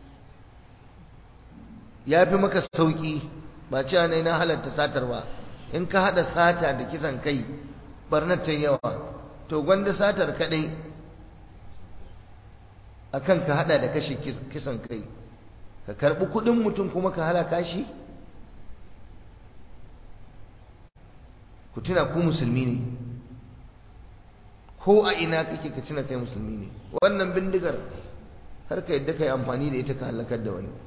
S1: ya fi maka sauƙi ba cewa ne na halatta satar ba in ka haɗa sata da kisan kai barnar ta yawa to gwanda satar kaɗai akan ka haɗa da kashe kisan kai ka karɓi kuɗin mutum kuma ka halaka shi ku tuna ku musulmi ne ko a ina kake ka tuna kai musulmi ne wannan bindigar har ka yadda ka yi amfani da ita ka halakar da wani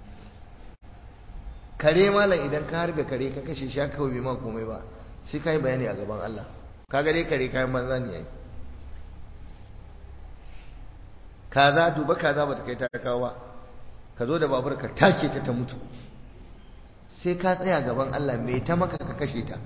S1: kare malam idan ka harbe kare ka kashe shi kawai bai ma komai ba sai ka yi bayani a gaban Allah ka ga dai kare kayan banza ne yayi kaza duba kaza bata kai ta kawo ba ka zo da babur ka take ta ta mutu sai ka tsaya gaban Allah me ta maka ka kashe ta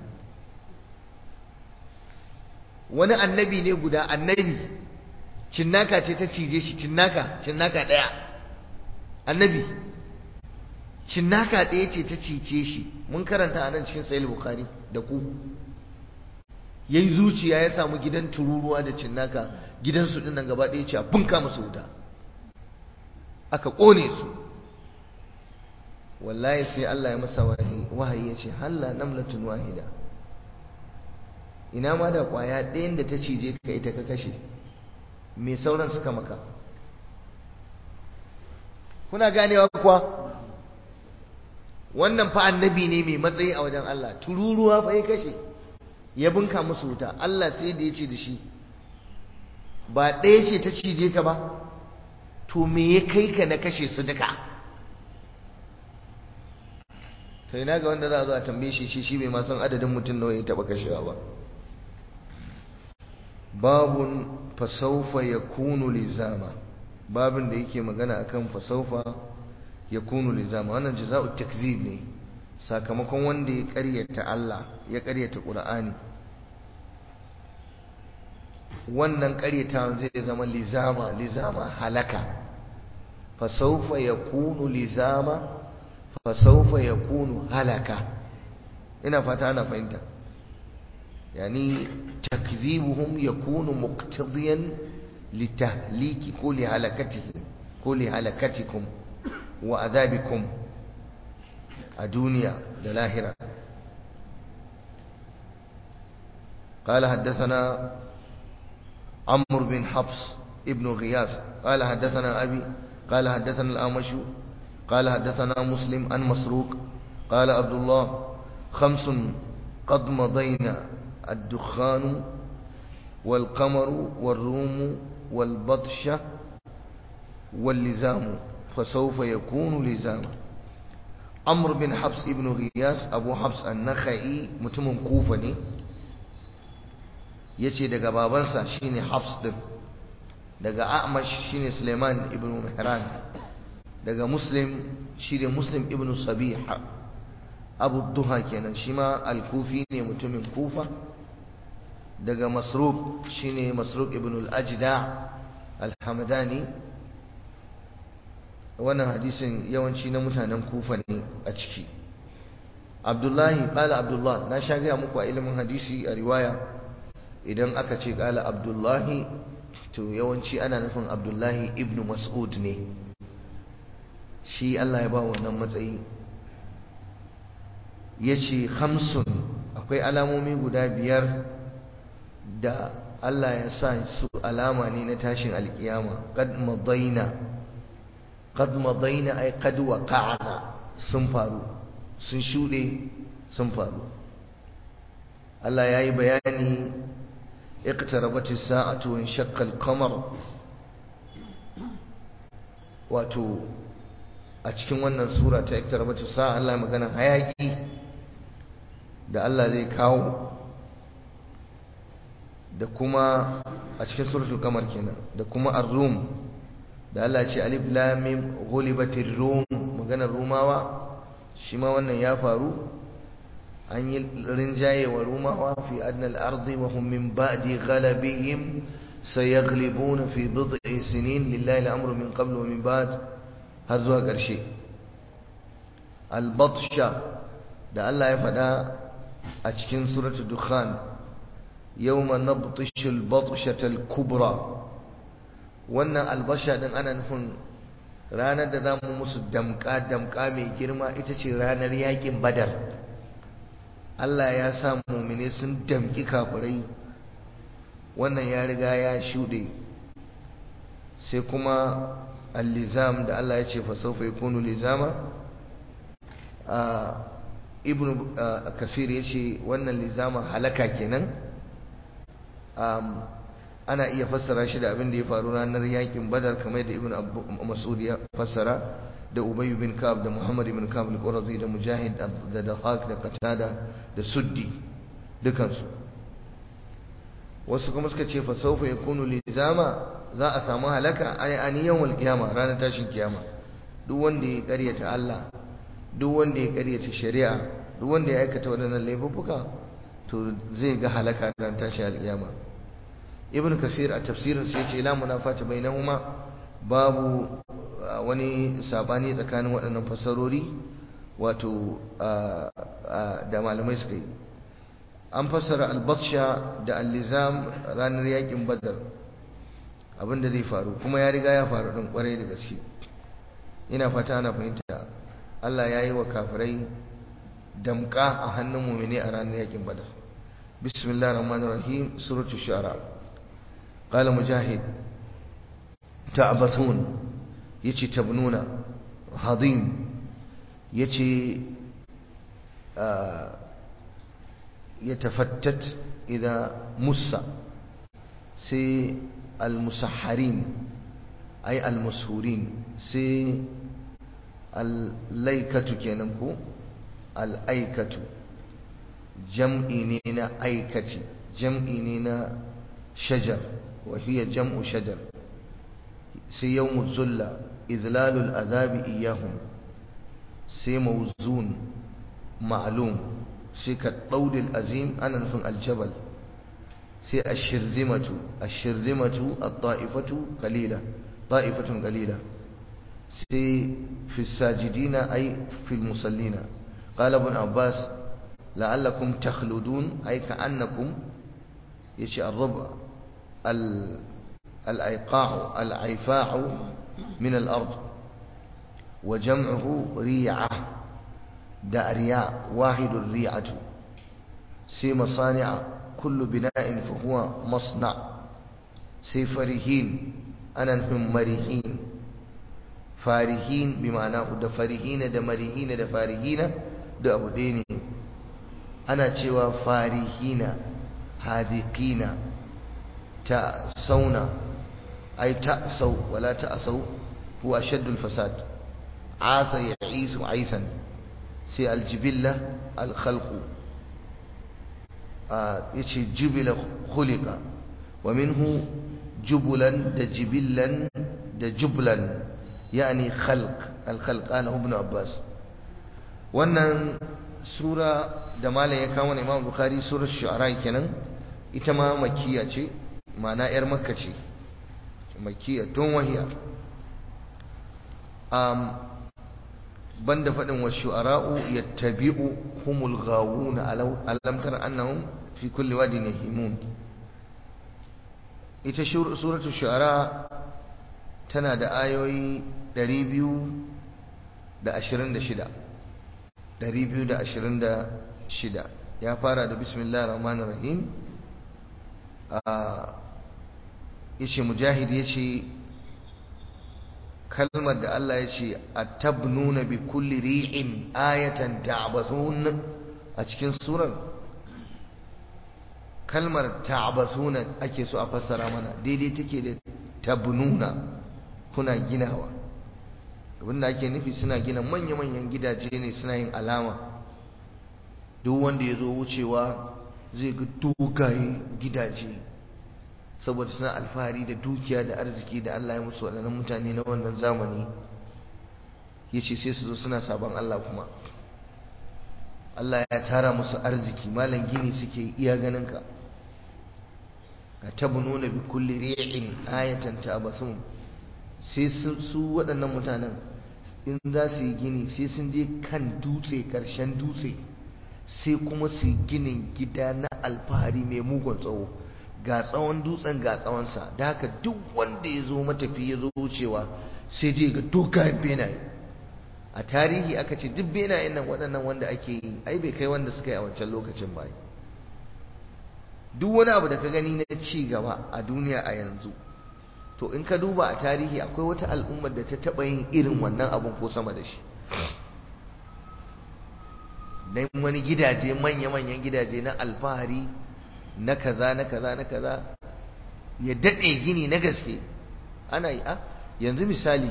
S1: wani annabi ne guda annabi cinnaka ce ta cije shi cinnaka cinnaka daya annabi cinnaka ɗaya ce ta cice shi mun karanta a nan cikin sahih bukhari da ku yayi zuciya ya samu gidan tururuwa da cinnaka gidansu din nan gaba ɗaya ce a bunka musu wuta aka ƙone su wallahi sai Allah ya masa wahayi ya ce halla namlatun wahida ina ma da ƙwaya ɗayan da ta cije ka ita ka kashe me sauran suka maka kuna ganewa kuwa wannan fa annabi ne mai matsayi a wajen Allah tururuwa fa ya kashe ya bunka musu wuta Allah sai da ya ce da shi ba ɗaya ce ta cije ka ba to me ya kai ka na kashe su duka to ina ga wanda za a zo a tambaye shi shi shi bai ma san adadin mutum nawa ya taba kashewa ba babun fasaufa yakunu lizama babin da yake magana akan fasaufa yakunu lizama wannan jaza'u takzib ne sakamakon wanda ya ƙaryata Allah ya ƙaryata Qur'ani wannan ƙaryata zai zama lizama lizama halaka fasaufa yakunu lizama fasaufa yakunu halaka ina fata ana fahimta yani takdhibuhum yakunu muqtadiyan litahliki kulli halakatihi kulli halakatikum wa adhabikum a duniya da lahira قال حدثنا عمرو بن حفص ابن غياث قال حدثنا أبي قال حدثنا الأمش قال حدثنا مسلم عن مسروق قال عبد الله خمس قد مضينا الدخان والقمر والروم والبطشة واللزام فسوف يكون لزاما عمرو بن حفص ابن غياس أبو حفص النخعي متمم كوفني yace daga babansa shine Hafs din daga A'mash shine Suleiman ibn Mihran daga Muslim shine Muslim ibn Sabih Abu Duha kenan shi ma al-Kufi ne mutumin Kufa daga Masruq shine Masruq ibn al-Ajda al-Hamdani wannan hadisin yawanci na mutanen Kufa ne a ciki Abdullahi qala Abdullah na sha ga muku a ilimin hadisi a riwaya idan aka ce qala Abdullahi to yawanci ana nufin Abdullahi ibn Mas'ud ne shi Allah ya ba wannan matsayi yace khamsun akwai alamomi guda biyar da Allah ya sa su alama ne na tashin alkiyama qad madaina qad madaina ay qad waqa'na sun faru sun shude sun faru Allah yayi bayani iqtarabat as-sa'atu wa inshaqqa al-qamar wato a cikin wannan sura ta iqtarabat as-sa'a Allah magana hayaki da Allah zai kawo da kuma a cikin suratul kamar kenan da kuma ar-rum da Allah ya ce alif lam mim ghulibatir rum maganar rumawa shi ma wannan ya faru an yi rinjaye wa rumawa fi adna al-ardi wa hum min ba'di ghalabihim sayaghlibuna fi bid'i sinin lillahi al-amru min qablu wa min ba'd har zuwa ƙarshe al-batsha da Allah ya faɗa a cikin suratul dukhan yawma nabtishu al-batshata al-kubra wannan albasha din ana nufin ranar da zamu musu damka damka mai girma ita ce ranar yakin badar Allah ya sa mu'mine sun damki kafirai wannan ya riga ya shuɗe sai kuma al-lizam da Allah ya ce fa sawfa yakunu lizama ibnu kasir ya ce wannan lizama halaka kenan ana iya fassara shi da abin da ya faru ranar yakin badar kamar da ibn mas'ud ya fassara da ubay bin kab da muhammad ibn kab al-qurazi da mujahid da dahak da qatada da suddi dukansu wasu kuma suka ce fa sawfa yakunu lizama za a samu halaka ay aniyan wal qiyama ranar tashin kiyama duk wanda ya karyata Allah duk wanda ya karyata shari'a duk wanda ya aikata waɗannan laifuka to zai ga halaka ran tashi alƙiyama ibn kasir a tafsirin sai ce la munafata bainahuma babu wani sabani tsakanin waɗannan fasarori wato da malamai suka yi an fassara albatsha da allizam ranar yakin badar abinda zai faru kuma ya riga ya faru ɗin kwarai da gaske ina fata ana fahimta Allah ya yi wa kafirai damka a hannun mumini a ranar yakin badar bismillah rahman rahim suratul shu'ara qala mujahid ta'bathun yace tabnuna hadim yace yatafattat idha mussa sai al-musahharin ay al-mushurin sai al-laikatu kenan ko al-aikatu jam'i ne na aikaci jam'i ne na shajar wa hiya jam'u shajar sai yawmu zulla izlalul azabi iyahum sai mawzun ma'lum sai ka daudil azim ana nufin aljabal sai ashirzimatu ashirzimatu at-ta'ifatu qalila ta'ifatun qalila sai fi sajidina ay fi musallina qala ibn abbas la'allakum takhludun ay ka'annakum yace ar-rub' al-aiqa' al-aifa' min al-ard wa jam'uhu ri'ah da riya wahidun ri'atu sai masani'a kullu bina'in fa huwa masna sai farihin ana nufin marihin farihin bi ma'ana da farihina da marihina da farihina da abu ɗaya ne ana cewa farihina hadikina ta sauna ai ta sau wala ta asau huwa shaddul fasad asa ya'isu aisan sai aljibilla alkhalqu yace jubila khuliqa wa minhu jubulan da jibillan da jublan yani khalq alkhalq ana ibn abbas wannan sura da malam ya kawo imam bukhari surar shu'ara kenan ita ma makkiya ce ma'ana yar makka ce makkiya tun wahiya um, banda faɗin wa shu'ara'u yattabi'u humul ghawuna alam tara annahum fi kulli wadin yahimun ita suratul shu'ara tana da ayoyi 226 226 ya fara da bismillahir rahmanir rahim a yace mujahid yace kalmar da Allah ya ce atabnuna bi kulli ri'in ayatan ta'basun a cikin surar kalmar ta'basuna ake so a fassara mana daidai take da tabnuna kuna ginawa abinda ake nufi suna gina manya-manyan gidaje ne suna yin alama duk wanda ya zo wucewa zai ga dogaye gidaje saboda suna alfahari da dukiya da arziki da Allah ya musu waɗannan mutane na wannan zamani ya ce sai su zo suna sabon Allah kuma Allah ya tara musu arziki malam gini suke iya ganinka ka tabu nuna bi kulli ri'in ayatan tabasun sai su waɗannan mutanen in za su yi gini sai sun je kan dutse ƙarshen dutse sai kuma su yi ginin gida na alfahari mai mugun tsawo ga tsawon dutsen ga tsawonsa da haka duk wanda ya zo matafi ya zo wucewa sai dai ga dogayen benaye a tarihi aka ce duk benayen nan waɗannan wanda ake yi ai bai kai wanda suka yi a wancan lokacin ba duk wani abu da ka gani na ci gaba a duniya a yanzu to in ka duba a tarihi akwai wata al'ummar da ta taɓa yin irin wannan abun ko sama da shi dan wani gidaje manya-manyan gidaje na alfahari na kaza na kaza na kaza ya daɗe gini na gaske ana yi a yanzu misali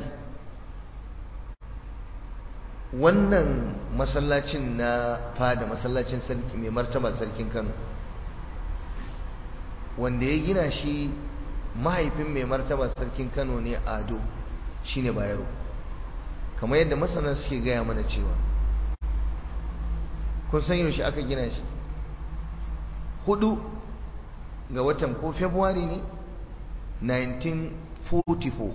S1: wannan masallacin na fada masallacin sarki mai martaba sarkin kano wanda ya gina shi mahaifin mai martaba sarkin kano ne ado shine bayero kamar yadda masana suke gaya mana cewa kun san yaushe aka gina shi hudu ga watan ko february ne 1944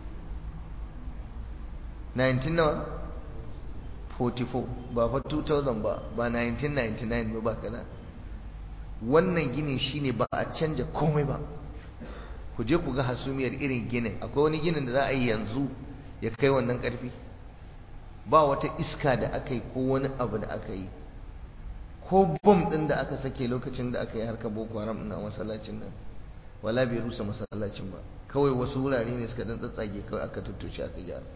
S1: 19 nawa 44 ba fa 2000 ba ba 1999 ba ba kaza wannan ginin shine ba a canja komai ba ku je ku ga hasumiyar irin ginin akwai wani ginin da za a yi yanzu ya kai wannan karfi ba wata iska da aka yi ko wani abu da aka yi ko bom din da aka sake lokacin da aka yi harkar boko haram na masallacin nan wala bai rusa masallacin ba kawai wasu wurare ne suka dan tsatsage kawai aka tuttuce aka gyara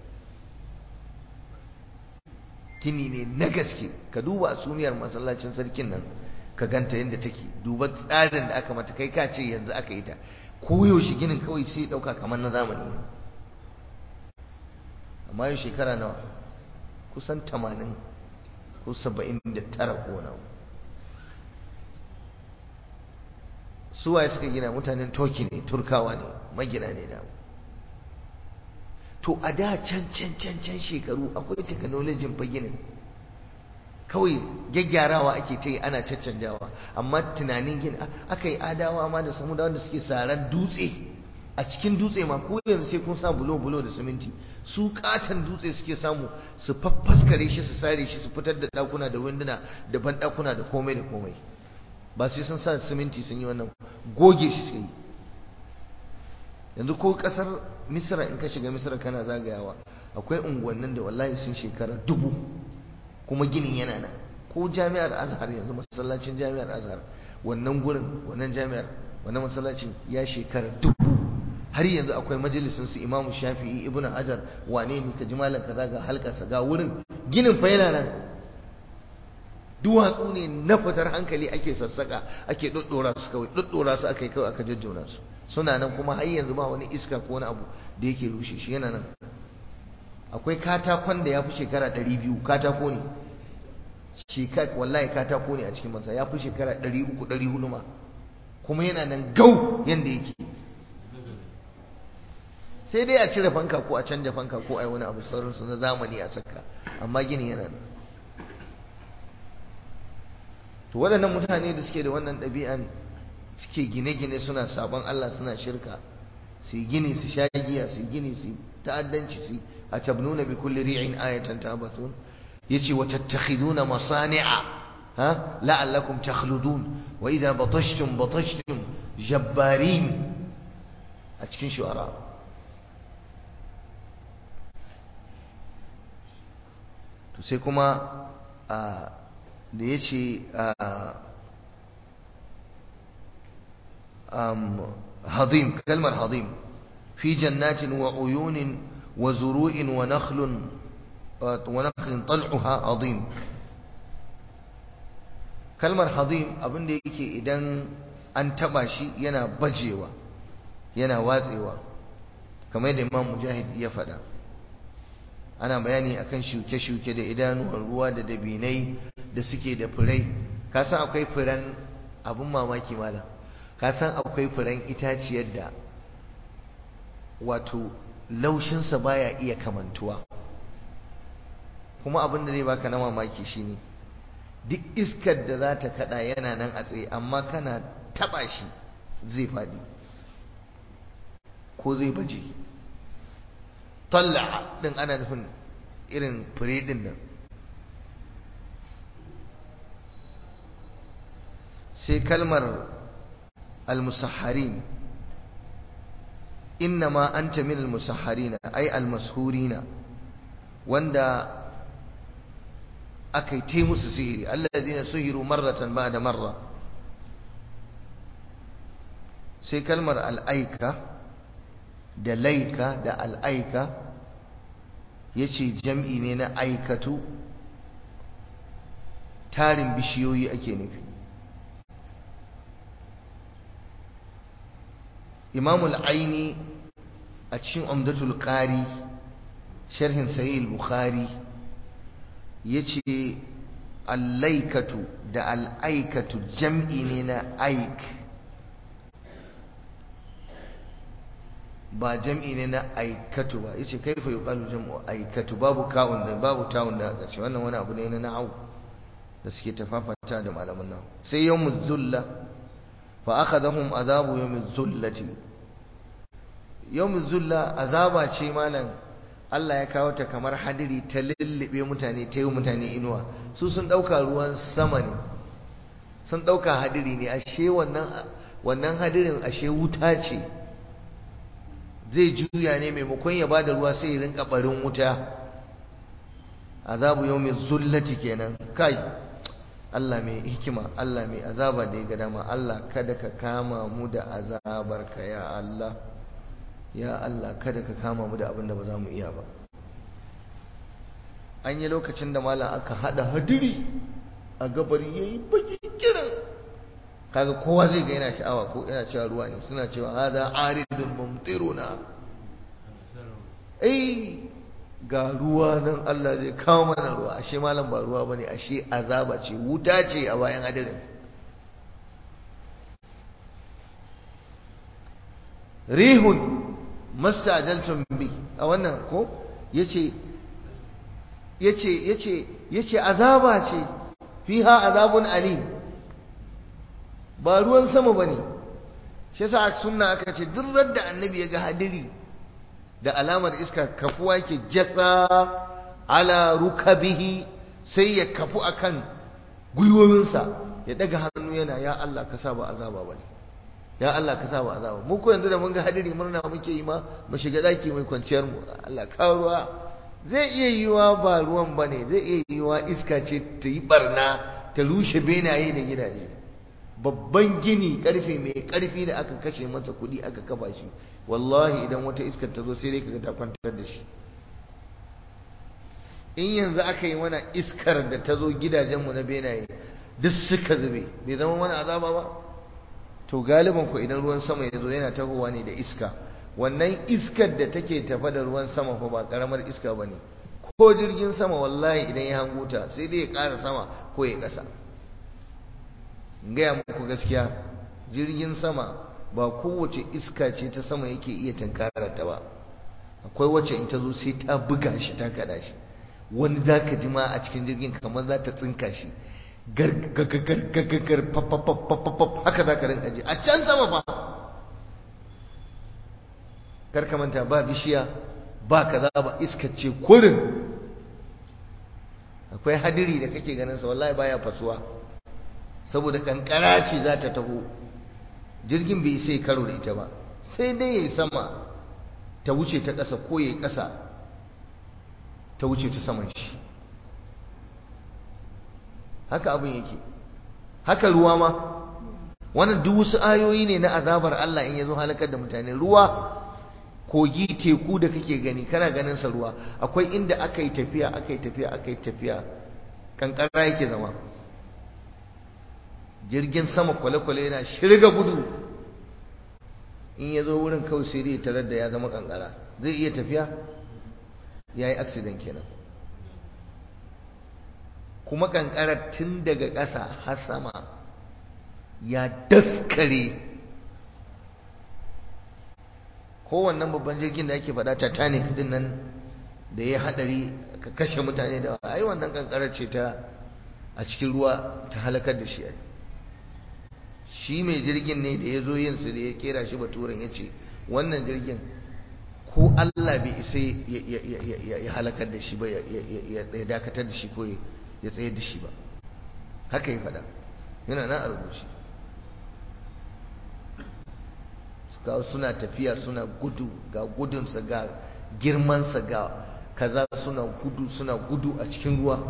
S1: gini ne na gaske ka duba asumiyar masallacin sarkin nan ka ganta yadda take duba tsarin da aka mata kai ka ce yanzu aka yi ta koyaushe ginin kawai sai dauka kamar na zamani ne amma yau shekara nawa kusan tamanin ko saba'in da tara ko nawa suwaye suka gina mutanen toki ne turkawa ne magina ne da to a da can can can can shekaru akwai teknolojin fa ginin kawai gyaggyarawa ake ta yi ana caccanjawa amma tunanin gini aka yi adawa ma da samu da wanda suke saran dutse a cikin dutse ma ko yanzu sai kun sa bulo bulo da siminti su katon dutse suke samu su faffaskare shi su sare shi su fitar da dakuna da winduna da ban dakuna da komai da komai ba sai sun sa siminti sun yi wannan goge shi suke yi yanzu ko kasar misra in ka shiga misra kana zagayawa akwai unguwannin da wallahi sun shekara dubu kuma ginin yana nan ko jami'ar azhar yanzu masallacin jami'ar azhar wannan gurin wannan jami'ar wannan masallacin ya shekara dubu har yanzu akwai majalisin su imamu shafi'i ibn hajar wane ne ka ji malam kaza ga halkarsa ga wurin ginin fa yana nan duwatsu ne na fitar hankali ake sassaka ake doddora su kawai doddora su aka yi kawai aka jajjona su suna nan kuma har yanzu ba wani iska ko wani abu da yake rushe shi yana nan akwai katakon da ya fi shekara 200 katako ne wallahi katako ne a cikin masa ya fi shekara 300-400 ma kuma yana nan gau yadda yake sai dai a cire fanka ko a canja fanka ko a yi wani abu sauransu na zamani a saka amma gini yana nan to waɗannan mutane da suke da wannan ɗabi'an suke gine-gine suna sabon Allah suna shirka su yi gini su sha giya su yi gini su ta'addanci su a tabnuna bi kulli ri'in ayatan tabasun yace wa tattakhiduna masani'a ha la'allakum takhludun wa idha batashtum batashtum jabbarin a cikin shu'ara to sai kuma da yace هضيم كلمة هضيم في جنات وعيون وزروع ونخل ونخل طلعها عظيم كلمة هضيم abin da yake idan an taba shi yana bajewa yana watsewa kamar da Imam Mujahid ya faɗa ana bayani akan shuke-shuke da idanuwan ruwa da dabinai da suke da furai ka san akwai furan abin mamaki malam ka san akwai furen itaciyar da wato laushinsa baya iya kamantuwa kuma abin da zai baka na mamaki shine duk iskar da za ta kada yana nan a tsaye amma kana taba shi zai faɗi ko zai baje talla din ana nufin irin fure din nan sai kalmar المسحرين إنما أنت من المسحرين أي المسهورين وندا أكي تيمس سهري الذين سهروا مرة بعد مرة sai kalmar al'aika da laika da al'aika ya ce jam'i ne na aikatu tarin bishiyoyi ake nufi imam al'aini a cikin umdatul qari sharhin sahih al-bukhari yace al-laikatu da al-aikatu jam'i ne na aik ba jam'i ne na aikatu ba yace kaifa yuqalu jam'u aikatu babu ka'un da babu ta'un da ƙarshe wannan wani abu ne na na'u da suke tafafata da malaman nan sai yawmuz zulla fa akhadhahum azabu yawmiz zullati yawmiz zulla azaba ce malam Allah ya kawo ta kamar hadiri ta lullube mutane ta yi mutane inuwa su sun dauka ruwan sama ne sun dauka hadiri ne ashe wannan wannan hadirin ashe wuta ce zai juya ne maimakon ya bada ruwa sai ya rinka barin wuta azabu yawmiz zullati kenan kai Allah mai hikima Allah mai azaba da ya ga dama Allah kada ka kama mu da azabarka ya Allah ya Allah kada ka kama mu da abin da ba za mu iya ba an yi lokacin da malam aka hada hadiri a gabar yayi baki kiran kaga kowa zai ga yana sha'awa ko yana cewa ruwa ne suna cewa hada aridun mumtiruna eh ga ruwa nan Allah zai kawo mana ruwa ashe malam ba ruwa bane ashe azaba ce wuta ce a bayan hadirin rihun mastajaltum bi a wannan ko yace yace yace yace azaba ce fiha azabun alim ba ruwan sama bane shi yasa sunna aka ce duk da annabi ya ga hadiri da alamar iska kafuwa yake jatsa ala rukabihi sai ya kafu akan gwiwowinsa ya daga hannu yana ya Allah ka sa ba azaba bane ya Allah ka sa ba azaba mu ko yanzu da mun ga hadiri murna muke yi ma mu shiga daki mai kwanciyar mu Allah ka ruwa zai iya yiwa ba ruwan bane zai iya yiwa iska ce ta yi barna ta rushe benaye da gidaje babban gini karfe mai karfi da aka kashe masa kuɗi aka kafa shi wallahi idan wata iskar ta zo sai dai kaga ta kwantar da shi in yanzu aka yi mana iskar da ta zo gidajenmu na benaye duk suka zube bai zama mana azaba ba to galiban ku idan ruwan sama ya zo yana tahowa ne da iska wannan iskar da take tafa da ruwan sama fa ba karamar iska bane ko jirgin sama wallahi idan ya hango ta sai dai ya ƙara sama ko ya ƙasa gaya muku gaskiya jirgin sama ba kowace iska ce ta sama yake iya tunkarar ta ba akwai wacce in ta zo sai ta buga shi ta kada shi wani za ka ji ma a cikin jirgin kamar za ta tsinka shi gargagagar haka za ka rinka ji a can sama ba karka manta ba bishiya ba kaza ba iska ce kurin akwai hadiri da kake ganin sa wallahi baya fasuwa saboda kankara ce za ta taho jirgin bai sai karo da ita ba sai dai yayi sama ta wuce ta ƙasa ko yayi ƙasa ta wuce ta saman shi haka abin yake haka ruwa ma wannan duk wasu ayoyi ne na azabar Allah in yazo halakar da mutane ruwa kogi teku da kake gani kana ganin sa ruwa akwai inda aka yi tafiya aka yi tafiya aka yi tafiya kankara yake zama jirgin sama kwale-kwale yana shirga gudu in ya zo wurin kawai sai dai tarar da ya zama kankara zai iya tafiya ya yi accident kenan kuma kankara tun daga ƙasa har sama ya daskare kowannan babban jirgin da ake faɗa titanic din nan da ya haɗari ka kashe mutane da ai wannan kankarar ce ta a cikin ruwa ta halakar da shi shi mai jirgin ne da ya zo yin su da ya kera shi baturen ya ce wannan jirgin ko Allah bai isa ya halakar da shi ba ya dakatar da shi ko ya tsayar da shi ba haka ya faɗa yana na a rubuce ga suna tafiya suna gudu ga gudunsa ga girmansa ga kaza suna gudu suna gudu a cikin ruwa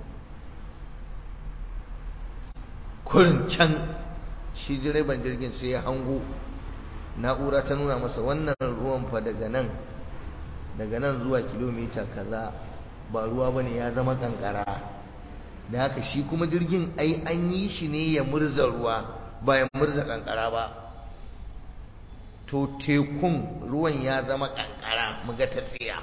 S1: kurin can shi direban jirgin sai ya hango na'ura ta nuna masa wannan ruwan fa daga nan daga nan zuwa kilomita kaza ba ruwa bane ya zama kankara da haka shi kuma jirgin ai an yi shi ne ya murza ruwa ba ya murza kankara ba to tekun ruwan ya zama kankara muga ta tsiya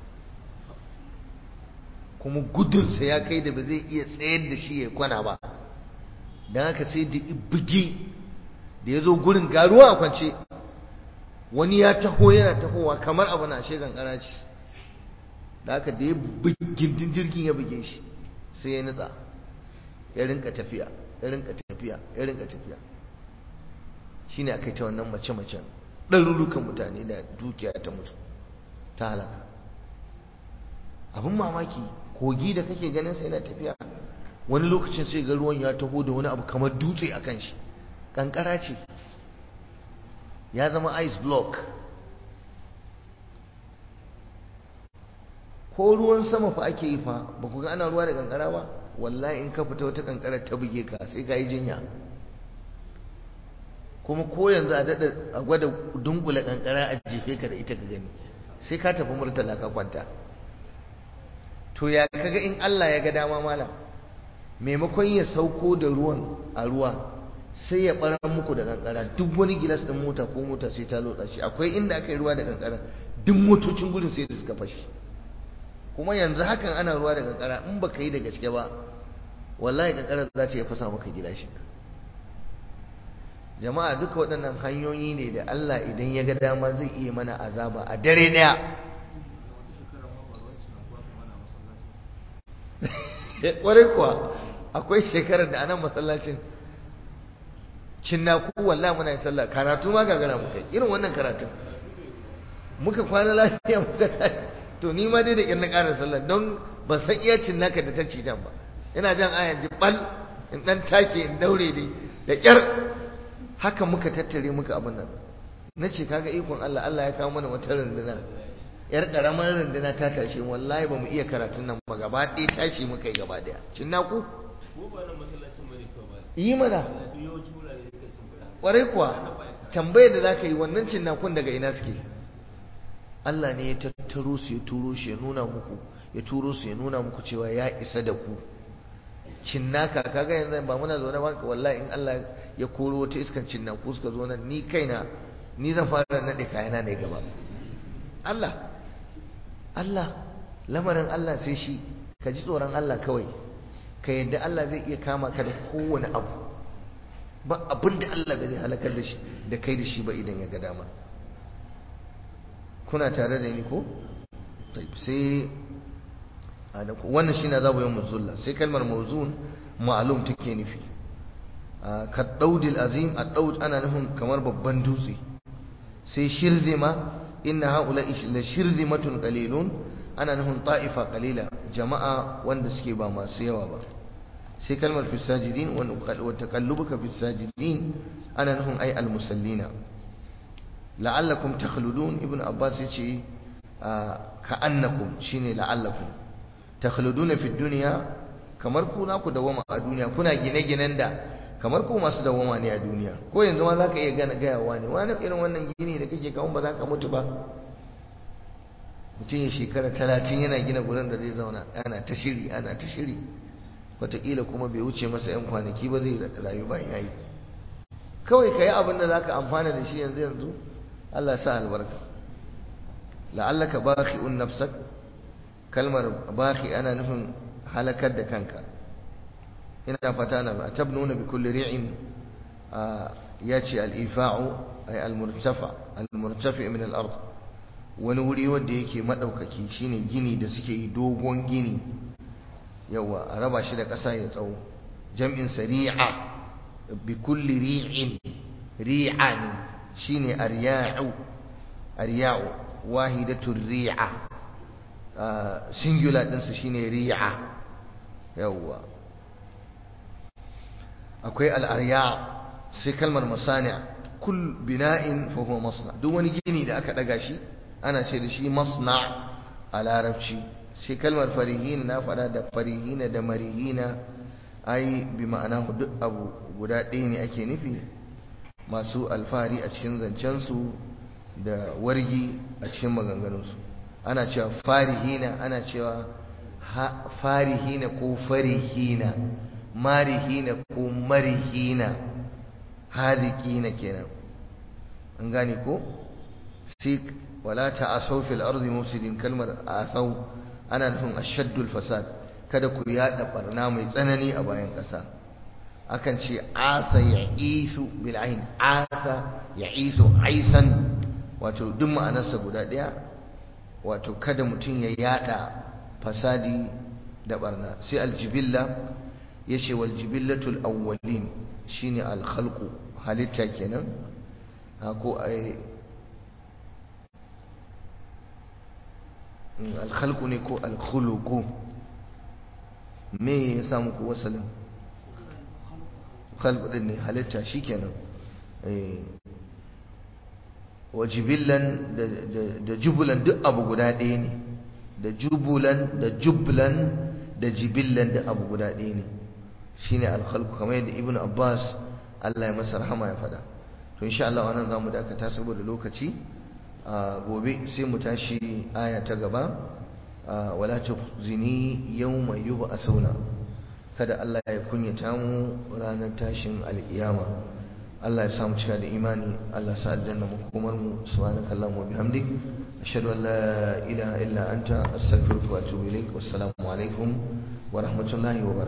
S1: kuma gudunsa ya kai da ba zai iya tsayar da shi ya kwana ba don haka sai da bugi da ya zo gurin garuwa a kwance wani ya taho yana tahowa kamar abu na she kankara ce da haka da ya gindin jirgin ya buge shi sai ya nutsa ya rinka tafiya ya rinka tafiya ya rinka tafiya shine akai ta wannan mace-macen ɗarurukan mutane da dukiya ta mutu ta halaka abin mamaki kogi da kake ganin sai yana tafiya wani lokacin sai ga ruwan ya taho da wani abu kamar dutse a kan shi kankara ce ya zama ice block ko ruwan sama fa ake yi fa ba ku ga ana ruwa da kankara ba wallahi in ka fita wata kankara ta buge ka sai ka yi jinya kuma ko yanzu a daɗa a gwada dunkule kankara a jefe ka da ita ka gani sai ka tafi murtala ka kwanta to ya kaga in Allah ya ga dama malam maimakon ya sauko da ruwan a ruwa sai ya ɓarar muku da kankara duk wani gilas ɗin mota ko mota sai ta lotsa shi akwai inda aka yi ruwa da kankara duk motocin gudun sai da suka fashi kuma yanzu hakan ana ruwa da kankara in baka yi da gaske ba wallahi kankara za ta iya fasa maka gilashin jama'a duka waɗannan hanyoyi ne da Allah idan ya ga dama zai iya mana azaba a dare ɗaya ƙwarai kuwa akwai shekarar da anan masallacin cinnaku wallahi muna yin sallah karatu ma gagara muka irin wannan karatun muka kwana lafiya muka tashi to ni ma dai da ƙyar na ƙara sallah don ban san iya cinnaka da ta ci ba ina jan ayan jibbal in ɗan take in daure dai da ƙyar haka muka tattare muka abin nan na ce kaga ikon Allah Allah ya kawo mana wata runduna yar karamar runduna ta tashi wallahi ba mu iya karatun nan ba gaba ɗaya tashi muka yi gaba ɗaya cinna ku yi mana ƙwarai kuwa tambayar da za ka yi wannan cinnakun daga ina suke Allah ne ya tattaro su ya turo shi ya nuna muku ya turo su ya nuna muku cewa ya isa da ku cinnaka kaga yanzu ba muna zaune ba wallahi in Allah ya koro wata iskan cinnaku suka zo nan ni kaina ni zan fara nade kayana ne gaba Allah Allah lamarin Allah sai shi ka ji tsoron Allah kawai ka yadda Allah zai iya kama ka da kowane abu ba abin da Allah bai halakar da shi da kai da shi ba idan ya ga dama kuna tare da ni ko sai wannan shine azabu yawmuz zulla sai kalmar mawzun ma'lum take nufi ka daudil azim ad-daud ana nufin kamar babban dutse sai shirzima inna haula la shirzimatun qalilun ana nufin ta'ifa qalila jama'a wanda suke ba masu yawa ba sai kalmar fi sajidin wa taqallubuka fi sajidin ana nufin ay al-musallina la'allakum takhludun ibn abbas yace ka'annakum shine la'allakum takhluduna fi dunya kamar ku na ku dawama a duniya kuna gine-ginen da kamar ku masu dawama ne a duniya ko yanzu ma zaka iya gane gayawa ne wani irin wannan gini da kake kawo ba za ka mutu ba mutum ya shekara talatin yana gina gurin da zai zauna ana ta shiri ana ta shiri wataƙila kuma bai wuce masa 'yan kwanaki ba zai rayu ba yayi kawai ka yi abin da za ka amfana da shi yanzu yanzu Allah sa albarka la'allaka bakhi'un nafsak kalmar bakhi ana nufin halakar da kanka ina fata na ba tabnuna bi kulli ri'in yace al-ifa'u ay al-murtafa al-murtafi min al-ard wani wuri wanda yake madaukaki shine gini da suke yi dogon gini yawa a raba shi da ƙasa ya tsawo jam'in sari'a bi kulli ri'in ri'an shine arya'u arya'u wahidatu ri'a singular ɗinsu shine ri'a yawa akwai al'arya sai kalmar masani kul bina'in fa huwa masna duk wani gini da aka daga shi ana ce da shi masna a larabci sai kalmar farihina na fada da farihina da marihina ai bi ma'ana duk abu guda ɗaya ne ake nufi masu alfahari a cikin zancensu da wargi a cikin maganganunsu ana cewa farihina ana cewa farihina ko farihina marihina ko marihina hadikina kenan an gane ko sai wala ta'asaw fil ardi mufsidin kalmar asaw ana nufin ashaddul fasad kada ku yada barna mai tsanani a bayan ƙasa akan ce asa ya'isu bil ain asa ya'isu aisan wato duk ma'anarsa guda ɗaya wato kada mutum ya yada fasadi da barna sai aljibilla ya ce waljibillatul awwalin shine alkhalqu halitta kenan ko ai alkhalqu ne ko alkhuluqu me ya samu ku wasalin khalqu din ne halitta shikenan eh wa jibillan da jubulan duk abu guda ɗaya ne da jubulan da jublan da jibillan da abu guda ɗaya ne shine alkhalqu kamar yadda ibnu abbas Allah ya masa rahama ya faɗa to insha Allah wannan zamu dakata saboda lokaci gobe sai mu tashi aya ta gaba wala tukhzini yawma yub'asuna kada Allah ya kunyata mu ranar tashin alkiyama Allah ya samu cika da imani Allah sa aljanna mu komar mu subhanaka allahumma bihamdik ashhadu an la ilaha illa anta astaghfiruka wa atubu ilaik wassalamu alaikum wa rahmatullahi wa barakatuh